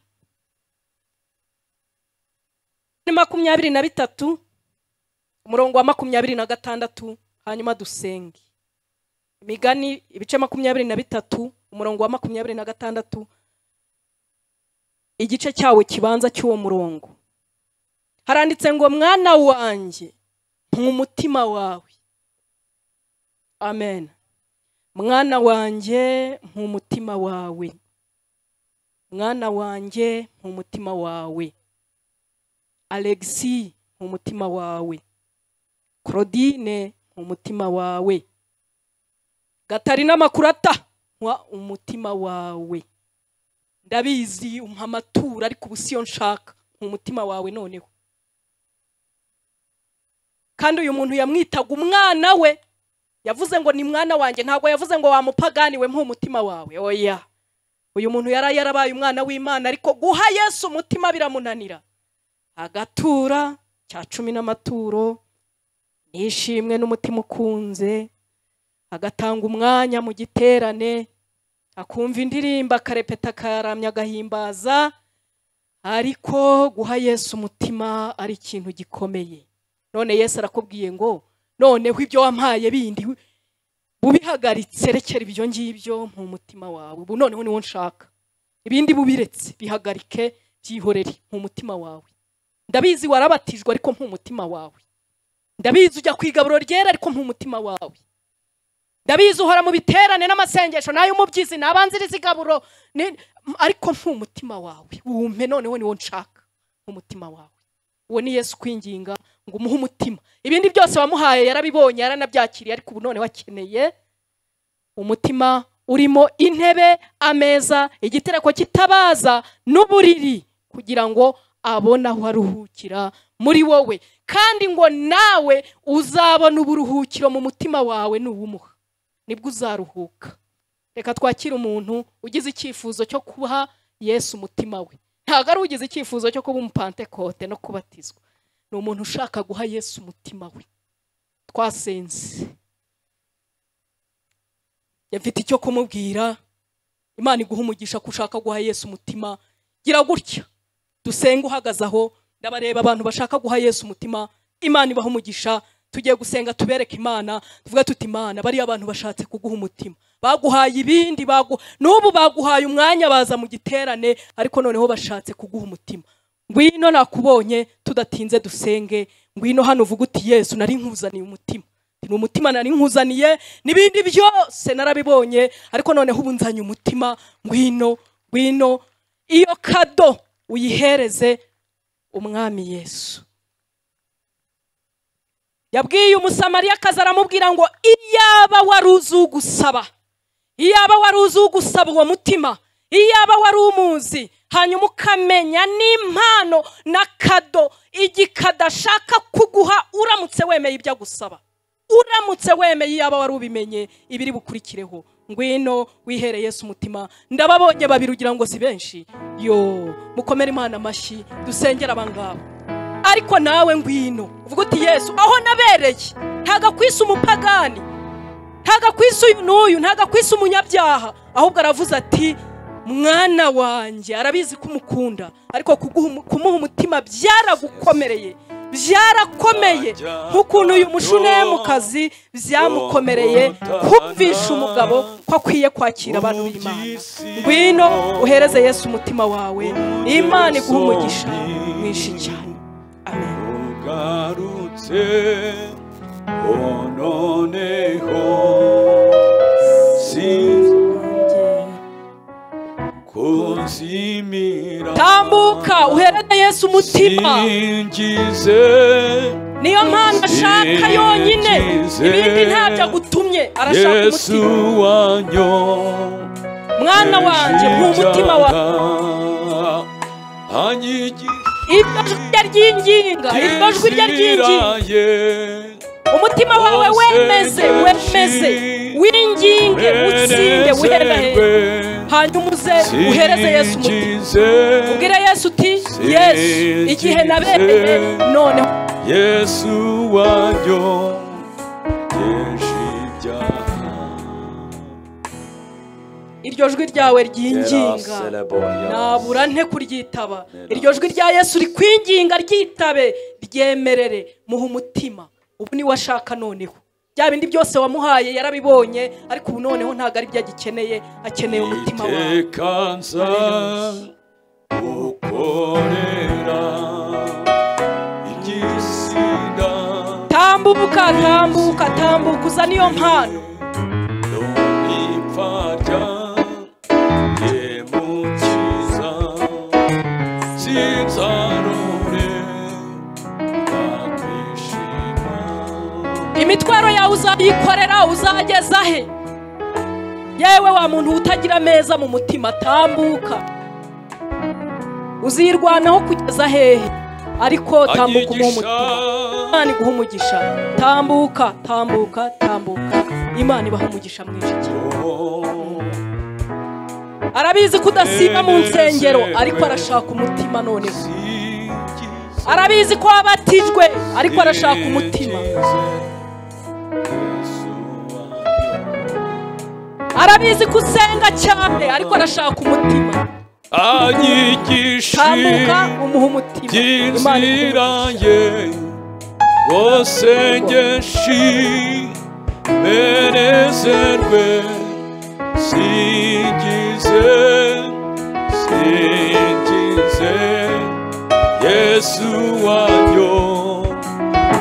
Ni makumyabiri na bitatu umurongo wa makumyabiri na gatandatu hanyuma dusenge imigani ibice makumyabiri na bitatu umurongo wa makumyabiri na gatandatu igice cyawo kibanza cy'uwo murongo haranditse ngo mwana wanjye mpa umutima wawe amen mwana wanjye mpa umutima wawe mwana wanjye mpa umutima wawe alexi mpa umutima wawe claudine umutima wawe gatarina makurata mpa umutima wawe ndabizi umpa amaturo ariko ubu siyo nshaka mpa umutima wawe noneho kandi uyu muntu yamwitaga umwana we yavuze ngo ni mwana wanjye ntabwo yavuze ngo wamupaganiwe mpa umutima wawe oya uyu muntu yari yarabaye umwana w'imana ariko guha yesu umutima biramunanira agatura cya cumi n'amaturo nishimwe n'umutima ukunze agatanga umwanya mu giterane akumva indirimbo akarepeta akaramya agahimbaza ariko guha yesu umutima ari ikintu gikomeye none yesu arakubwiye ngo noneho ibyo wampaye bindi ubihagaritse rekera ibyo ngibyo mu mutima wawe ubu noneho niwo nshaka ibindi bubiretse bihagarike byihorere mu mutima wawe ndabizi warabatijwe ariko nk'umutima wawe ndabizi ujya ku igaburo ryera ariko nk'umutima wawe ndabizi uhora mu biterane n'amasengesho n'ay'umubyizi n'abanziriza igaburo ni- m- ariko nk'umutima wawe wumpe noneho niwo nshaka nk'umutima wawe uwo ni yesu kwinginga ngo umuhe umutima ibindi byose wamuhaye yarabibonye yaranabyakiriye ariko ubu noneho akeneye umutima urimo intebe ameza igitereko kitabaza n'uburiri kugira ngo abone aho aruhukira muri wowe kandi ngo nawe uzabona uburuhukiro mu mutima wawe nuwumuha nibwo uzaruhuka reka twakire umuntu ugize icyifuzo cyo kuha yesu umutima we ntabwo ari ugize icyifuzo cyo kuba umupantekote no kubatizwa ni umuntu ushaka guha yesu umutima we twasenze mfite icyo kumubwira imana iguha umugisha ko ushaka guha yesu umutima gira gutya dusenge uhagaze aho ndabareba abantu bashaka guha yesu umutima imana ibaha umugisha tugiye gusenga tubereke imana tuvuge tuti imana bariya abantu bashatse kuguha umutima baguhaye ibindi bagu n'ubu baguhaye umwanya baza mu giterane ariko noneho bashatse kuguha umutima ngwino nakubonye tudatinze dusenge ngwino hano uvuge uti yesu nari nkuzaniye umutima ni umutima nari nkuzaniye n'ibindi byose narabibonye ariko noneho ubu nzanye umutima ngwino ngwino iyo kado uyihereze umwami yesu yabwiye umusamariyakazi aramubwira ngo iyaba wari uzi ugusaba iyaba wari uzi ugusaba uwo mutima iyaba wari umuzi hanyuma ukamenya n'impano na kado igikada ashaka kuguha uramutse wemeye ibyo agusaba uramutse wemeye iyaba wari ubimenye ibiri bukurikireho ngwino wihere Yesu umutima ndababonye babiri ugira ngo si benshi yo mukomere imana amashyi dusengere abangaba ariko nawe ngwino uvuga uti yesu aho nabereye ntago akwisa umupagani ntago akwisa uyu n'uyu ntago akwisa umunyabyaha ahubwo aravuze ati mwana wanjye arabizi ko umukunda ariko kuguha umu- kumuha umutima byaragukomereye byarakomeye nk'ukuntu uyu mushunemukazi byamukomereye kumvisha umugabo ko akwiye kwakira abantu b'imana ngwino uhereze yesu umutima wawe imana iguha umugisha mwinshi cyane amen ugarutse noneho sinzi kuzimira tambuka uhereze yesu umutima singize niyo mpamvu ashaka yonyine ibindi ntabyo agutumye arashaka yesu umutima wanyo mwana wanjye mpa umutima wawe anyigisha iryo jwi rye ryinginga iryo jwi rye ryinginga inziraye. umutima wawe wemeze wemeze winginge utsinde wiherere hanyuma uze uhereze yesu umutima ubwire yesu uti yesu igihe nabereye noneho yesu wanjyo byinshi ibyaha iryo jwi ryawe ryinginga nabura nte kuryitaba iryo jwi rya yesu rikwinginga ryitabe ryemerere muhe umutima ubu niwe ashaka noneho bya bindi byose wamuhaye yarabibonye ariko ubu noneho ntabwo ari byo agikeneye akeneye umutima wawe iteka nza gukorera igisida tambuka tambuka tambuka uza niyo mpano ipfarya yemukiza sinzarore bakwishima imitwaro yawe uzayikorera uzageza he yewe wa muntu utagira ameza mu mutima tambuka uzirwanaho kugeza hehe ariko tambuka umuhe umutima imana iguha umugisha tambuka tambuka tambuka imana ibaha umugisha mwinshi cyane arabizi ko udasiba mu nsengero ariko arashaka umutima noneho arabizi ko wabatijwe ariko arashaka umutima arabizi ko usenga cyane ariko arashaka umutima tambuka anyigisha umuha umutima Imana iguha by'inzira umugisha. ye bose ngeshi merezerwe singize singize yesu wanyo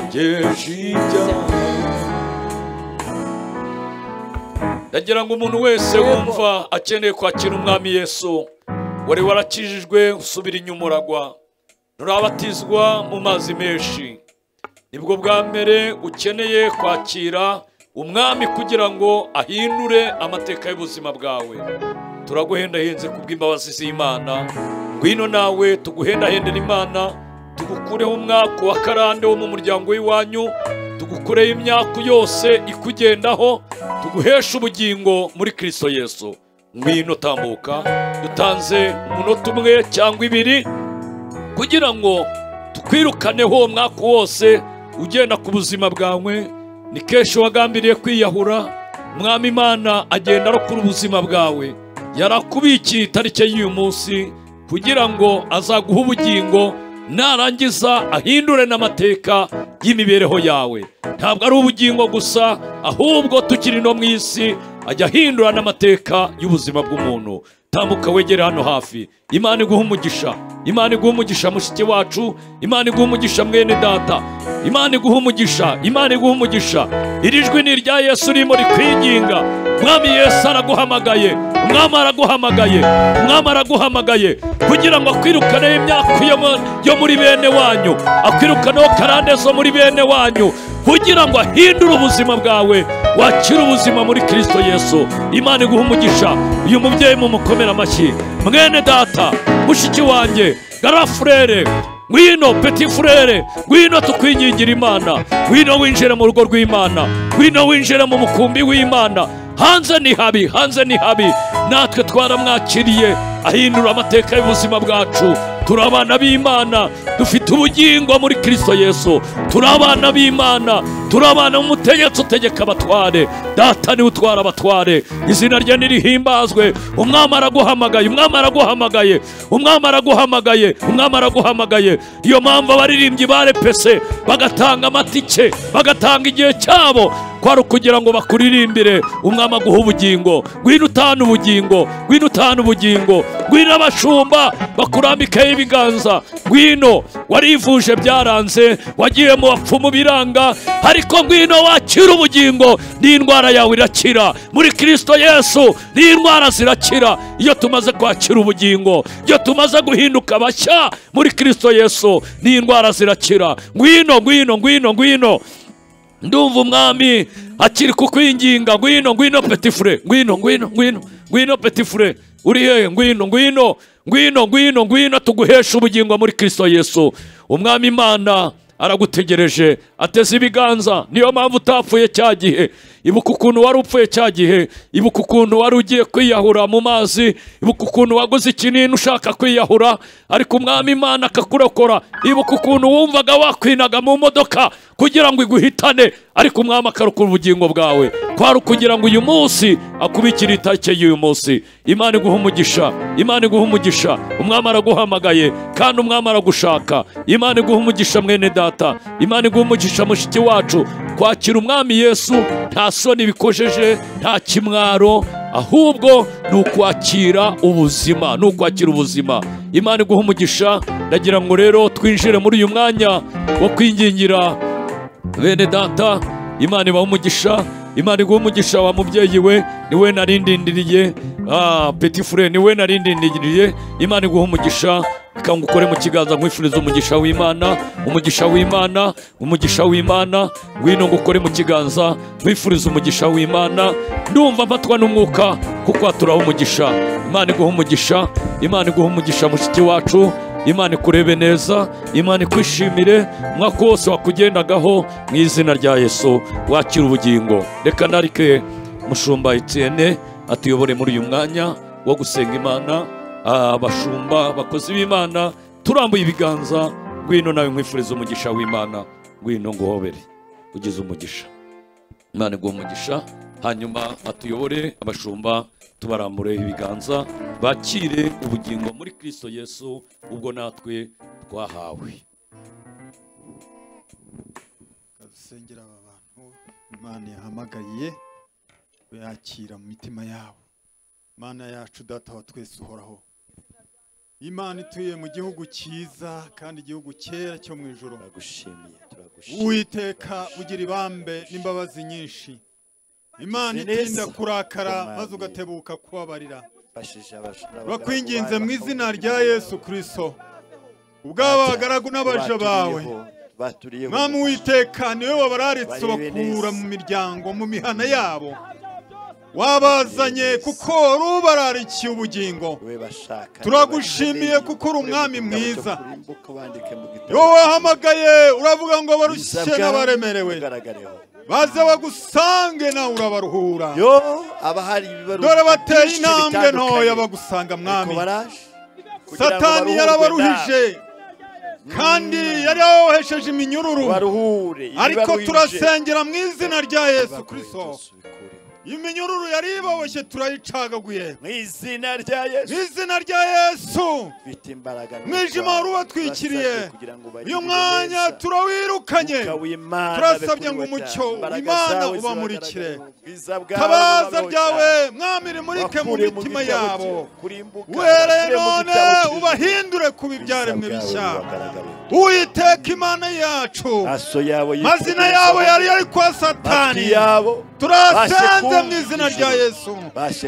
ngeshi ibyaha ndagira ngo umuntu wese wumva akeneye kwakira umwami yesu wari warakijijwe usubira inyuma uragwa nturabatizwa mu mazi menshi nibwo bwa mbere ukeneye kwakira umwami kugira ngo ahindure amateka y'ubuzima bwawe turaguhendahenze kubw'imbabazi z'imana ngwino nawe tuguhendahendera imana tugukureho umwaka wa karande wo mu muryango w'iwanyu tugukureho imyaka yose ikugendaho tuguheshe ubugingo muri kristo yesu ngwino tambuka dutanze umunota umwe cyangwa ibiri kugira ngo tukwirukaneho uwo mwaka wose ugenda ku buzima bwawe ni kenshi wagambiriye kwiyahura umwami imana agenda arokora ubuzima bwawe yarakubikiye itariki y'uyu munsi kugira ngo azaguhe ubugingo narangiza ahindure n'amateka y'imibereho yawe ntabwo ari ubugingo gusa ahubwo tukiri no mu isi ajya ahindura n'amateka y'ubuzima bw'umuntu tambuka wegere hano hafi imana iguha umugisha imana iguha umugisha mushiki wacu imana iguha umugisha mwene data imana iguha umugisha imana iguha umugisha iri jwi ni irya yesu urimo rikwinginga mwami yesu araguhamagaye umwami araguhamagaye umwami araguhamagaye kugira ngo akwirukaneho imyaka yo mu- yo muri bene wanyu akwirukaneho karande zo muri bene wanyu kugira ngo ahindure ubuzima bwawe wakire ubuzima muri kirisito yesu imana iguha umugisha uyu mubyeyi mumukomere amashyi mwene data mushiki wanjye garafurere ngwino peti furere ngwino tukwingingira imana ngwino winjire mu rugo rw'imana ngwino winjire mu mukumbi w'imana hanze ni habi hanze ni habi natwe twaramwakiriye ahindura amateka y'ubuzima bwacu turi abana b'imana dufite ubugingo muri kirisito yesu turi abana b'imana turi abana b'umutegetsi utegeka abatware data niwe utwara abatware izina rye nirihimbazwe umwami araguhamagaye umwami araguhamagaye umwami araguhamagaye umwami araguhamagaye niyo mpamvu abaririmbyi barepese bagatanga amatike bagatanga igihe cyabo kwari ukugira ngo bakuririmbire umwami aguha ubugingo ngwino utahana ubugingo ngwino utahana ubugingo ngwino abashumba bakurambikaho ibiganza ngwino warivuje byaranze wagiye mu bapfumu biranga ariko ngwino wakira ubugingo n'indwara yawe irakira muri kirisito yesu n'indwara zirakira iyo tumaze kwakira ubugingo iyo tumaze guhinduka bashya muri kirisito yesu n'indwara zirakira ngwino ngwino ngwino ngwino ndumva umwami akiri kukwinginga ngwino ngwino petifure ngwino ngwino ngwino ngwino petifure uri hehe ngwino ngwino ngwino ngwino ngwino tuguhesha ubugingo muri kirisito yesu umwami imana aragutegereje ateze ibiganza niyo mpamvu utapfuye cya gihe ibuka ukuntu wari upfuye cya gihe ibuka ukuntu wari ugiye kwiyahura mu mazi ibuka ukuntu waguze ikinini ushaka kwiyahura ariko umwami imana akakurokora ibuka ukuntu wumvaga wakwinaga mu modoka kugira ngo iguhitane ariko umwami akarokora ubugingo bwawe kwari ukugira ngo uyu munsi akubikire itake y'uyu munsi imana iguha umugisha imana iguha umugisha umwami araguhamagaye kandi umwami aragushaka imana iguha umugisha mwene data imana iguha umugisha mushiki wacu kwakira umwami yesu nta soni bikojeje nta kimwaro ahubwo ni ukwakira ubuzima ni ukwakira ubuzima imana iguha umugisha ndagira ngo rero twinjire muri uyu mwanya wo kwingingira bene data imana ibaha umugisha imana iguha umugisha wa mubyeyi we ni we narindindiriye ah, peti fure ni we narindindiriye imana iguha umugisha ikanga ukore mu kiganza nkwifuriza umugisha w'imana umugisha w'imana umugisha w'imana ngwino ngo ukore mu kiganza nkwifuriza umugisha w'imana ndumva mfatwa n'umwuka kuko haturaho umugisha imana iguha umugisha imana iguha umugisha mushiki wacu imana ikurebe neza imana ikwishimire umwaka wose wakugendagaho mu izina rya yesu wakira ubugingo reka narike mushumba etiyene atuyobore muri uyu mwanya wo gusenga imana Ah, abashumba abakozi b'imana turambuye ibiganza ngwino nawe nkwifuriza umugisha w'imana ngwino nguhobere ugize umugisha imana iguha umugisha hanyuma atuyobore abashumba tubarambure ibiganza bakire ubugingo muri kirisito yesu ubwo natwe twahawe dusengera aba bantu imana yahamagaye yakira mu mitima yabo imana yacu data wa twese uhoraho imana ituye mu gihugu cyiza kandi igihugu cyera cyo mu ijoro turagushimiye turagushimiye uwiteka ugira ibambe n'imbabazi nyinshi imana Ugize neza. itinda kurakara Umwami. maze ugatebuka kubabarira bashije abashobora turakwinginze mu izina rya yesu kirisito ubw'abagaragu n'abaja bawe baturiyeho mwami witeka niwe wabararitse Barebe bakura neza. mu miryango mu mihana yabo wabazanye kuko wari ubararikiye ubugingo we bashaka turagushimiye Niba kuko uri umwami mu gitabo cyo mwiza. kurimbuka wandike mu gitabo wowe wahamagaye uravuga ngo Ubwiza abarushye bwawe n'abaremerewe bugaragareho. baze bagusange nawe urabaruhura yo aba hari ibibazo dore bateye byinshi intambwe bitandukanye. ntoya bagusanga Ariko mwami baraje kugira ngo satani baruhurwe yarabaruhije kandi yari yabohesheje da- iminyururu baruhure ariko ibibaruhije. turasengera mu izina rya yesu Bakuye kirisito byose ubikureho. iminyururu yari ibaboshye turayicagaguye mu izina rya yesu mu izina rya yesu bifite imbaraga mwijima wari ubatwikiriye uyu mwanya turawirukanye turasabye ngo umucyo imana ubamurikire tabaza ryawe mwami rimurike mu mitima yabo uhereye none ubahindure ku bibyaremwe bishya uwiteka imana yacu mazina yabo yari yari kwa satani turasenze mu izina rya yesu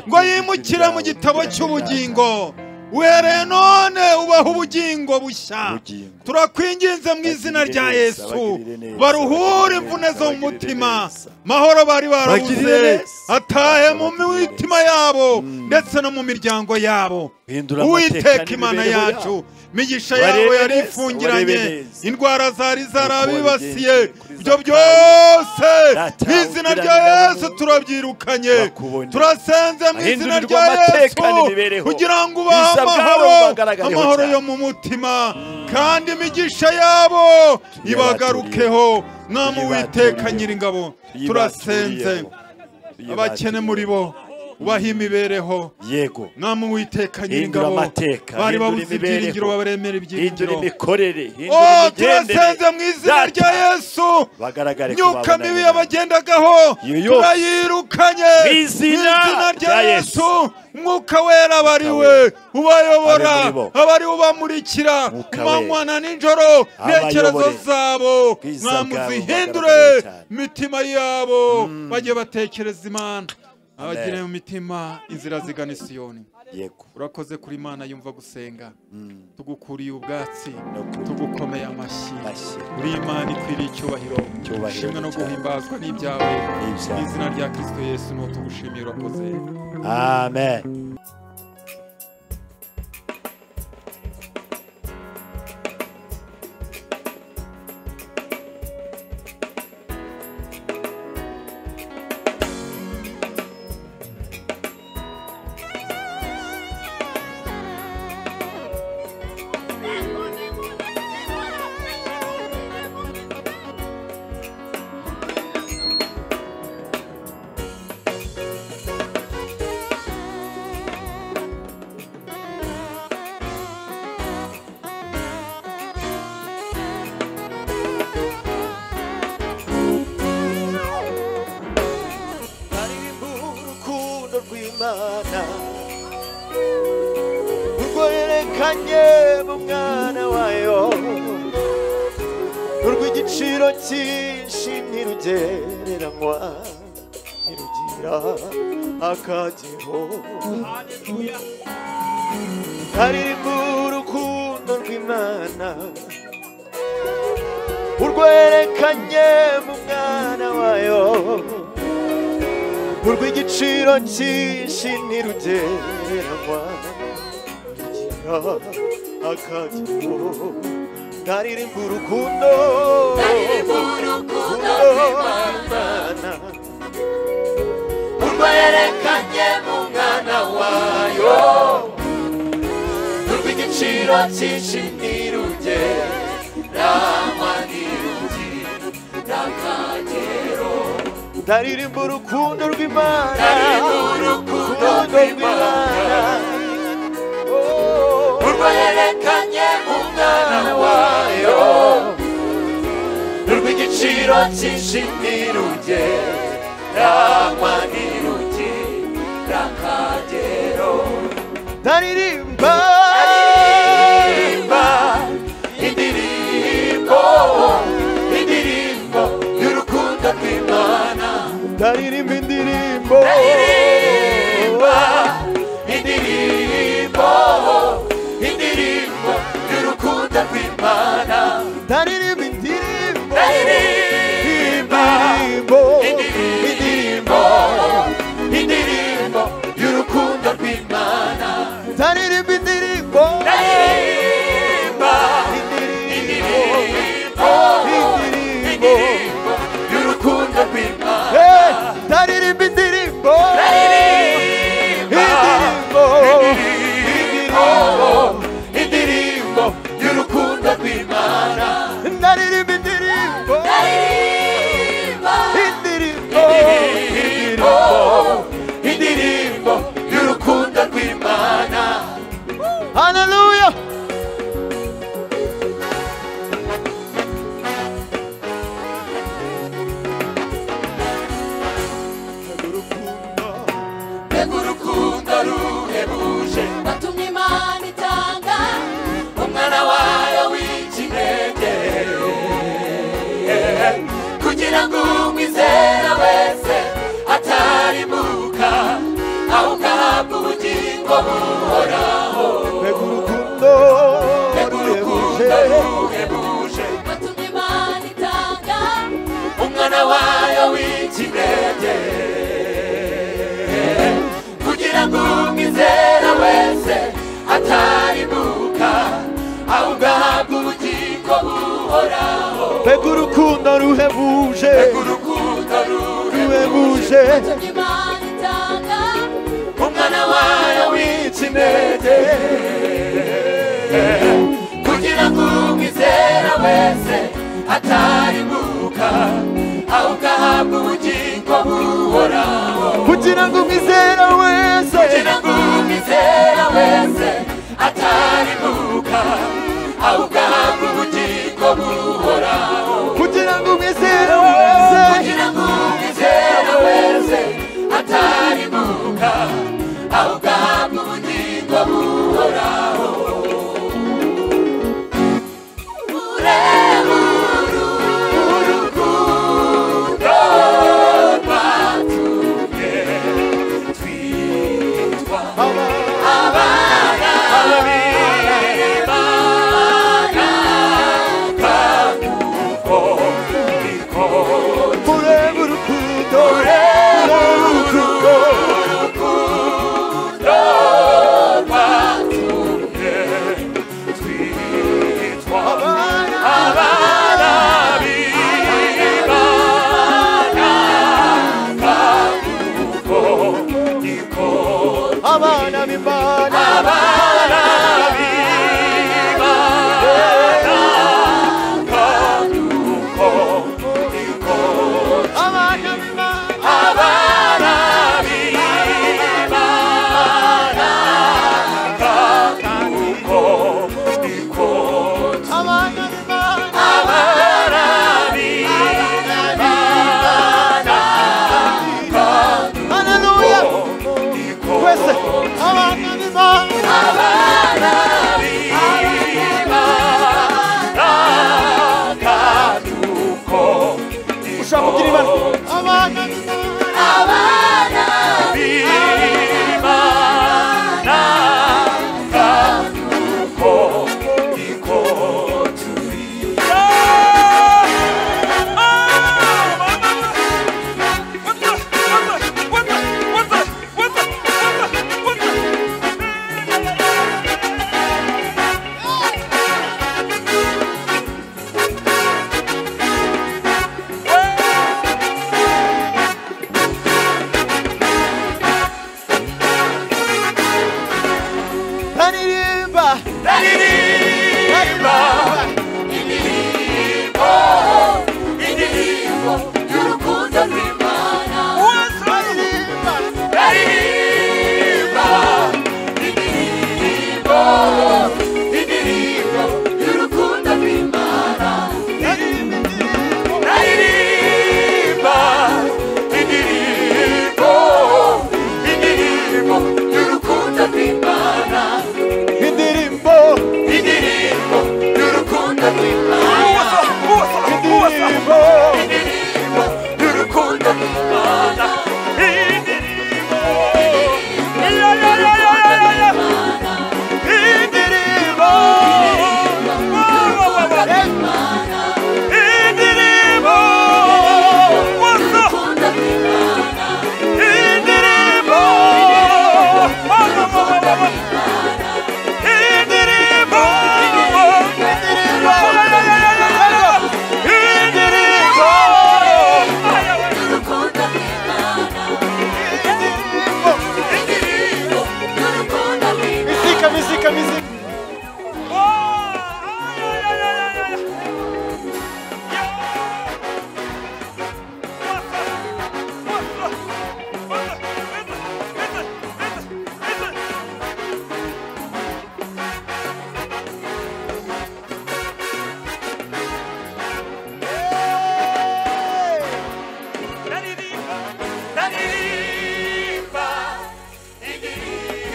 ngo yimukire mu gitabo cy'ubugingo uhereye none ubaha ubugingo bushya turakwinginze mu izina rya yesu baruhure imvune zo mu mutima mahoro bari barabuze atahe mu mitima yabo ndetse no mu miryango yabo uwiteka imana yacu imigisha yabo yari ifungiranye indwara zari zarabibasiye ibyo byose mu izina rya yesu turabyirukanye turasenze mu izina rya yesu kugira ngo ubahe amahoro amahoro yo mu mutima kandi imigisha yabo ibagarukeho mwami uwiteka nyiringabo turasenze abakene muri bo ubaha imibereho yego mwami uwiteka hindura nyiringabo amateka bari hindura babuze ibyiringiro imibereho babaremera hindura ibyiringiro imikorere hindura Oh, imigendere turasenze mu izina rya yesu bagaragare ko myuka babona mibi nyina. yabagendagaho Iyo yose. turayirukanye Mu izina rya rya Yesu. yesu mwuka wera abari we ubayobora Abe muri bo. abari ubamurikira Mwuka wera. umanywana n'ijoro intekerezo Abayobore. zabo Bwiza bwabo mwamuzihindure bugaragare cyane. imitima yabo bajye batekereza imana abagire mu mitima inzira zigana isiyoni yego urakoze kuri imana yumva gusenga Mm. tugukuriye ubwatsi Nukuri. tugukomeye amashyi Amashyi. uri imana ikwiriye icyubahiro Icyubahiro ishimwe no cyawe. guhimbazwa n'ibyawe N'ibyawe. mu izina rya kirisito yesu ni tugushimiye urakoze amen aririmba urukundo rw'imana urwo yerekanye mu mwana wayo urw'igiciro cyinshi ntirugereranywa ntirugira akagero aririmba urukundo rw'imana urwo yerekanye mu mwana wayo urw'igiciro cyinshi ntirugereranywa rugira akagero ntaririmba urukundo Ndaririmba urukundo rw'Imana urwo yerekanye mu mwana wayo urw'igiciro cyinshi ntirugereranywa ntirugira akagero ndaririmba urukundo rw'Imana urukundo rw'Imana urwo yerekanye umwana wayo urw'igiciro cyinshi ntirugereranywa ntirugira akagero ndaririmba ndaririmba indirimbo indirimbo y'urukundo rw'imana ndaririmba indirimbo ndaririmba indirimbo indirimbo y'urukundo rw'imana ndaririmba indirimbo ndaririmba indirimbo indirimbo y'urukundo rw'imana ndaririmba indirimbo ndaririmba indirimbo indirimbo y'urukundo rw'imana ndaririmba indirimbo indirimbo indirimbo indirimbo y'urukundo rw'imana ndaririmba indirimbo indirimbo indirimbo buhebuje batumye imana itanga umwana wayo w'ikinege kugira ngo umwizera wese atarimuka ahugahabwa ubugingo buhoraho mbega urukundo ruhebuje batumye imana itanga umwana wayo w'ikinege kugira ngo umwizera wese atarimuka ahubwo ahabwa ubugingo buhoraho mbega urukundo ruhebuje ruhebuje Imana itanga umwana wayo wica intege kugira ngo umwizera wese atarimuka ahubwo ahabwa ubugingo buhoraho kugira ngo umwizera wese kugira ngo umwizera wese atarimuka ahubwo ahabwa ubugingo buhoraho kugira ngo umwizera wese kugira ngo umwizera wese atarimuka ahubwo ahabwa ubugingo buhoraho ureba urukundo rwatumye twitwa abana b'Imana kandi uko ureba urukundo ureba urukundo abana b'imana abana b'imana Hallelujah. Twese abana b'Imana. Ushaka kugira ibara. Abana Naririmba. Naririmba. Indirimbo. Indirimbo y'urukundo rw'Imana. Indirimbo. Indirimbo y'urukundo rw'Imana. Indirimbo. Ya, ya, ya, ya, ya, ya. Indirimbo. Wa, wa, wa, wa. Indirimbo. What's up? Indirimbo. Wa, wa, wa, wa, wa, wa. Mizika, mizika, mizika.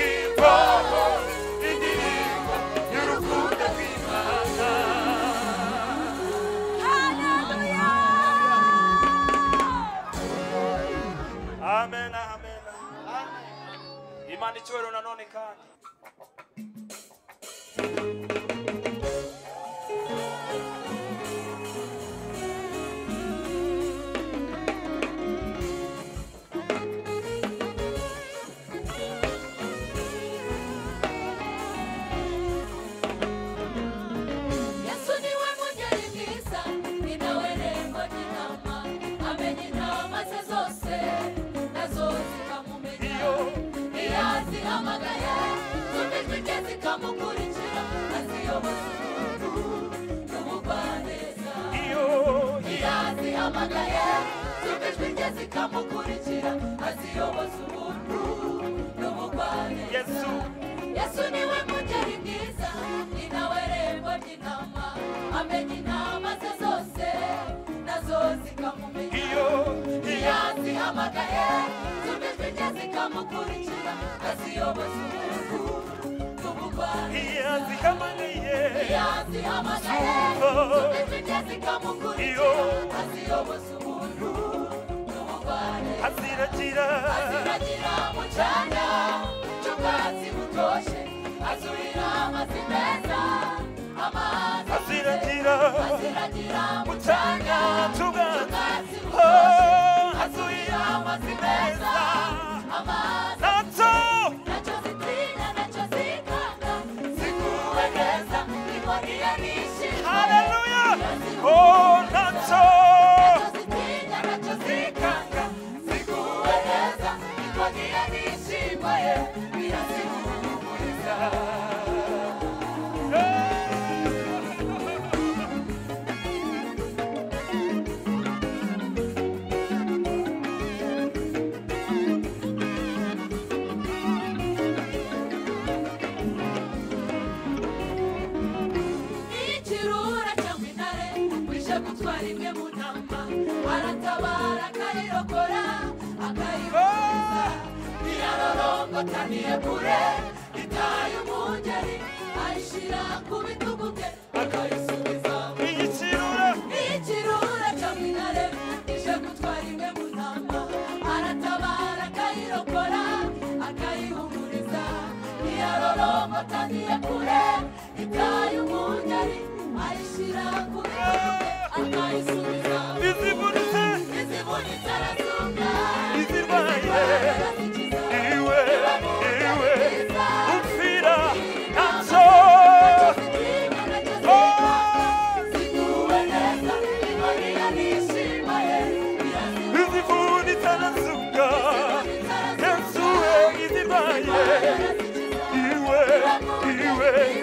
Indirimbo, Yesu niwe mugeni mwiza ni nawe rembo ry'intama amenya intama ze zose nazo zikamumenya iyo azihamagaye zumva ijwi rye zikamukurikira aziyoboza umuntu n'umugwaneza iyo azihamagaye zumva ijwi rye zikamukurikira aziyoboza umuntu n'umugwaneza yesu niwe mugeni mwiza ni nawe rembo ry'intama amenya intama ze zose nazo zikamumenya iyo azihamagaye zumva ijwi rye zikamukurikira aziyoboza umuntu n'ubugwari iyo azihamagaye iyo azihamagaye zumva ijwi rye zikamukurikira aziyoboza umuntu n'ubugwari aziragira aziragira mu cyanya cy'ubwatsi butoshye azurira amazi meza amazi aziragira aziragira mu cyanya cy'ubwatsi butoshye azurira amazi meza amazi nacyo nacyo zitinya nacyo zikanga ziguwe neza niho iyo nishimye haleluya oh nacyo zitinya nacyo zikanga ziguwe neza niho iyo nishimye birazihumuriza ikirura cyangwa intare uje gutwara imwe mu ntama aratabara akayirokora akayibuza iyarorongota kure itaye umugeri ayishyira ku bitugu bye akayisubiza ikirura ikirura cyangwa intare ije gutwara imwe mu ntama aratabara akayirokora akayihumuriza iyarorongota kure itaye umugeri ayishyira ku bitugu bye akayisubiza izibunitse izibunitse arazunga izirwaye iwe iwe upfira nacyo ziguwe neza imariya nishimiye izivunitse arazuka yesu we izirwaye iwe iwe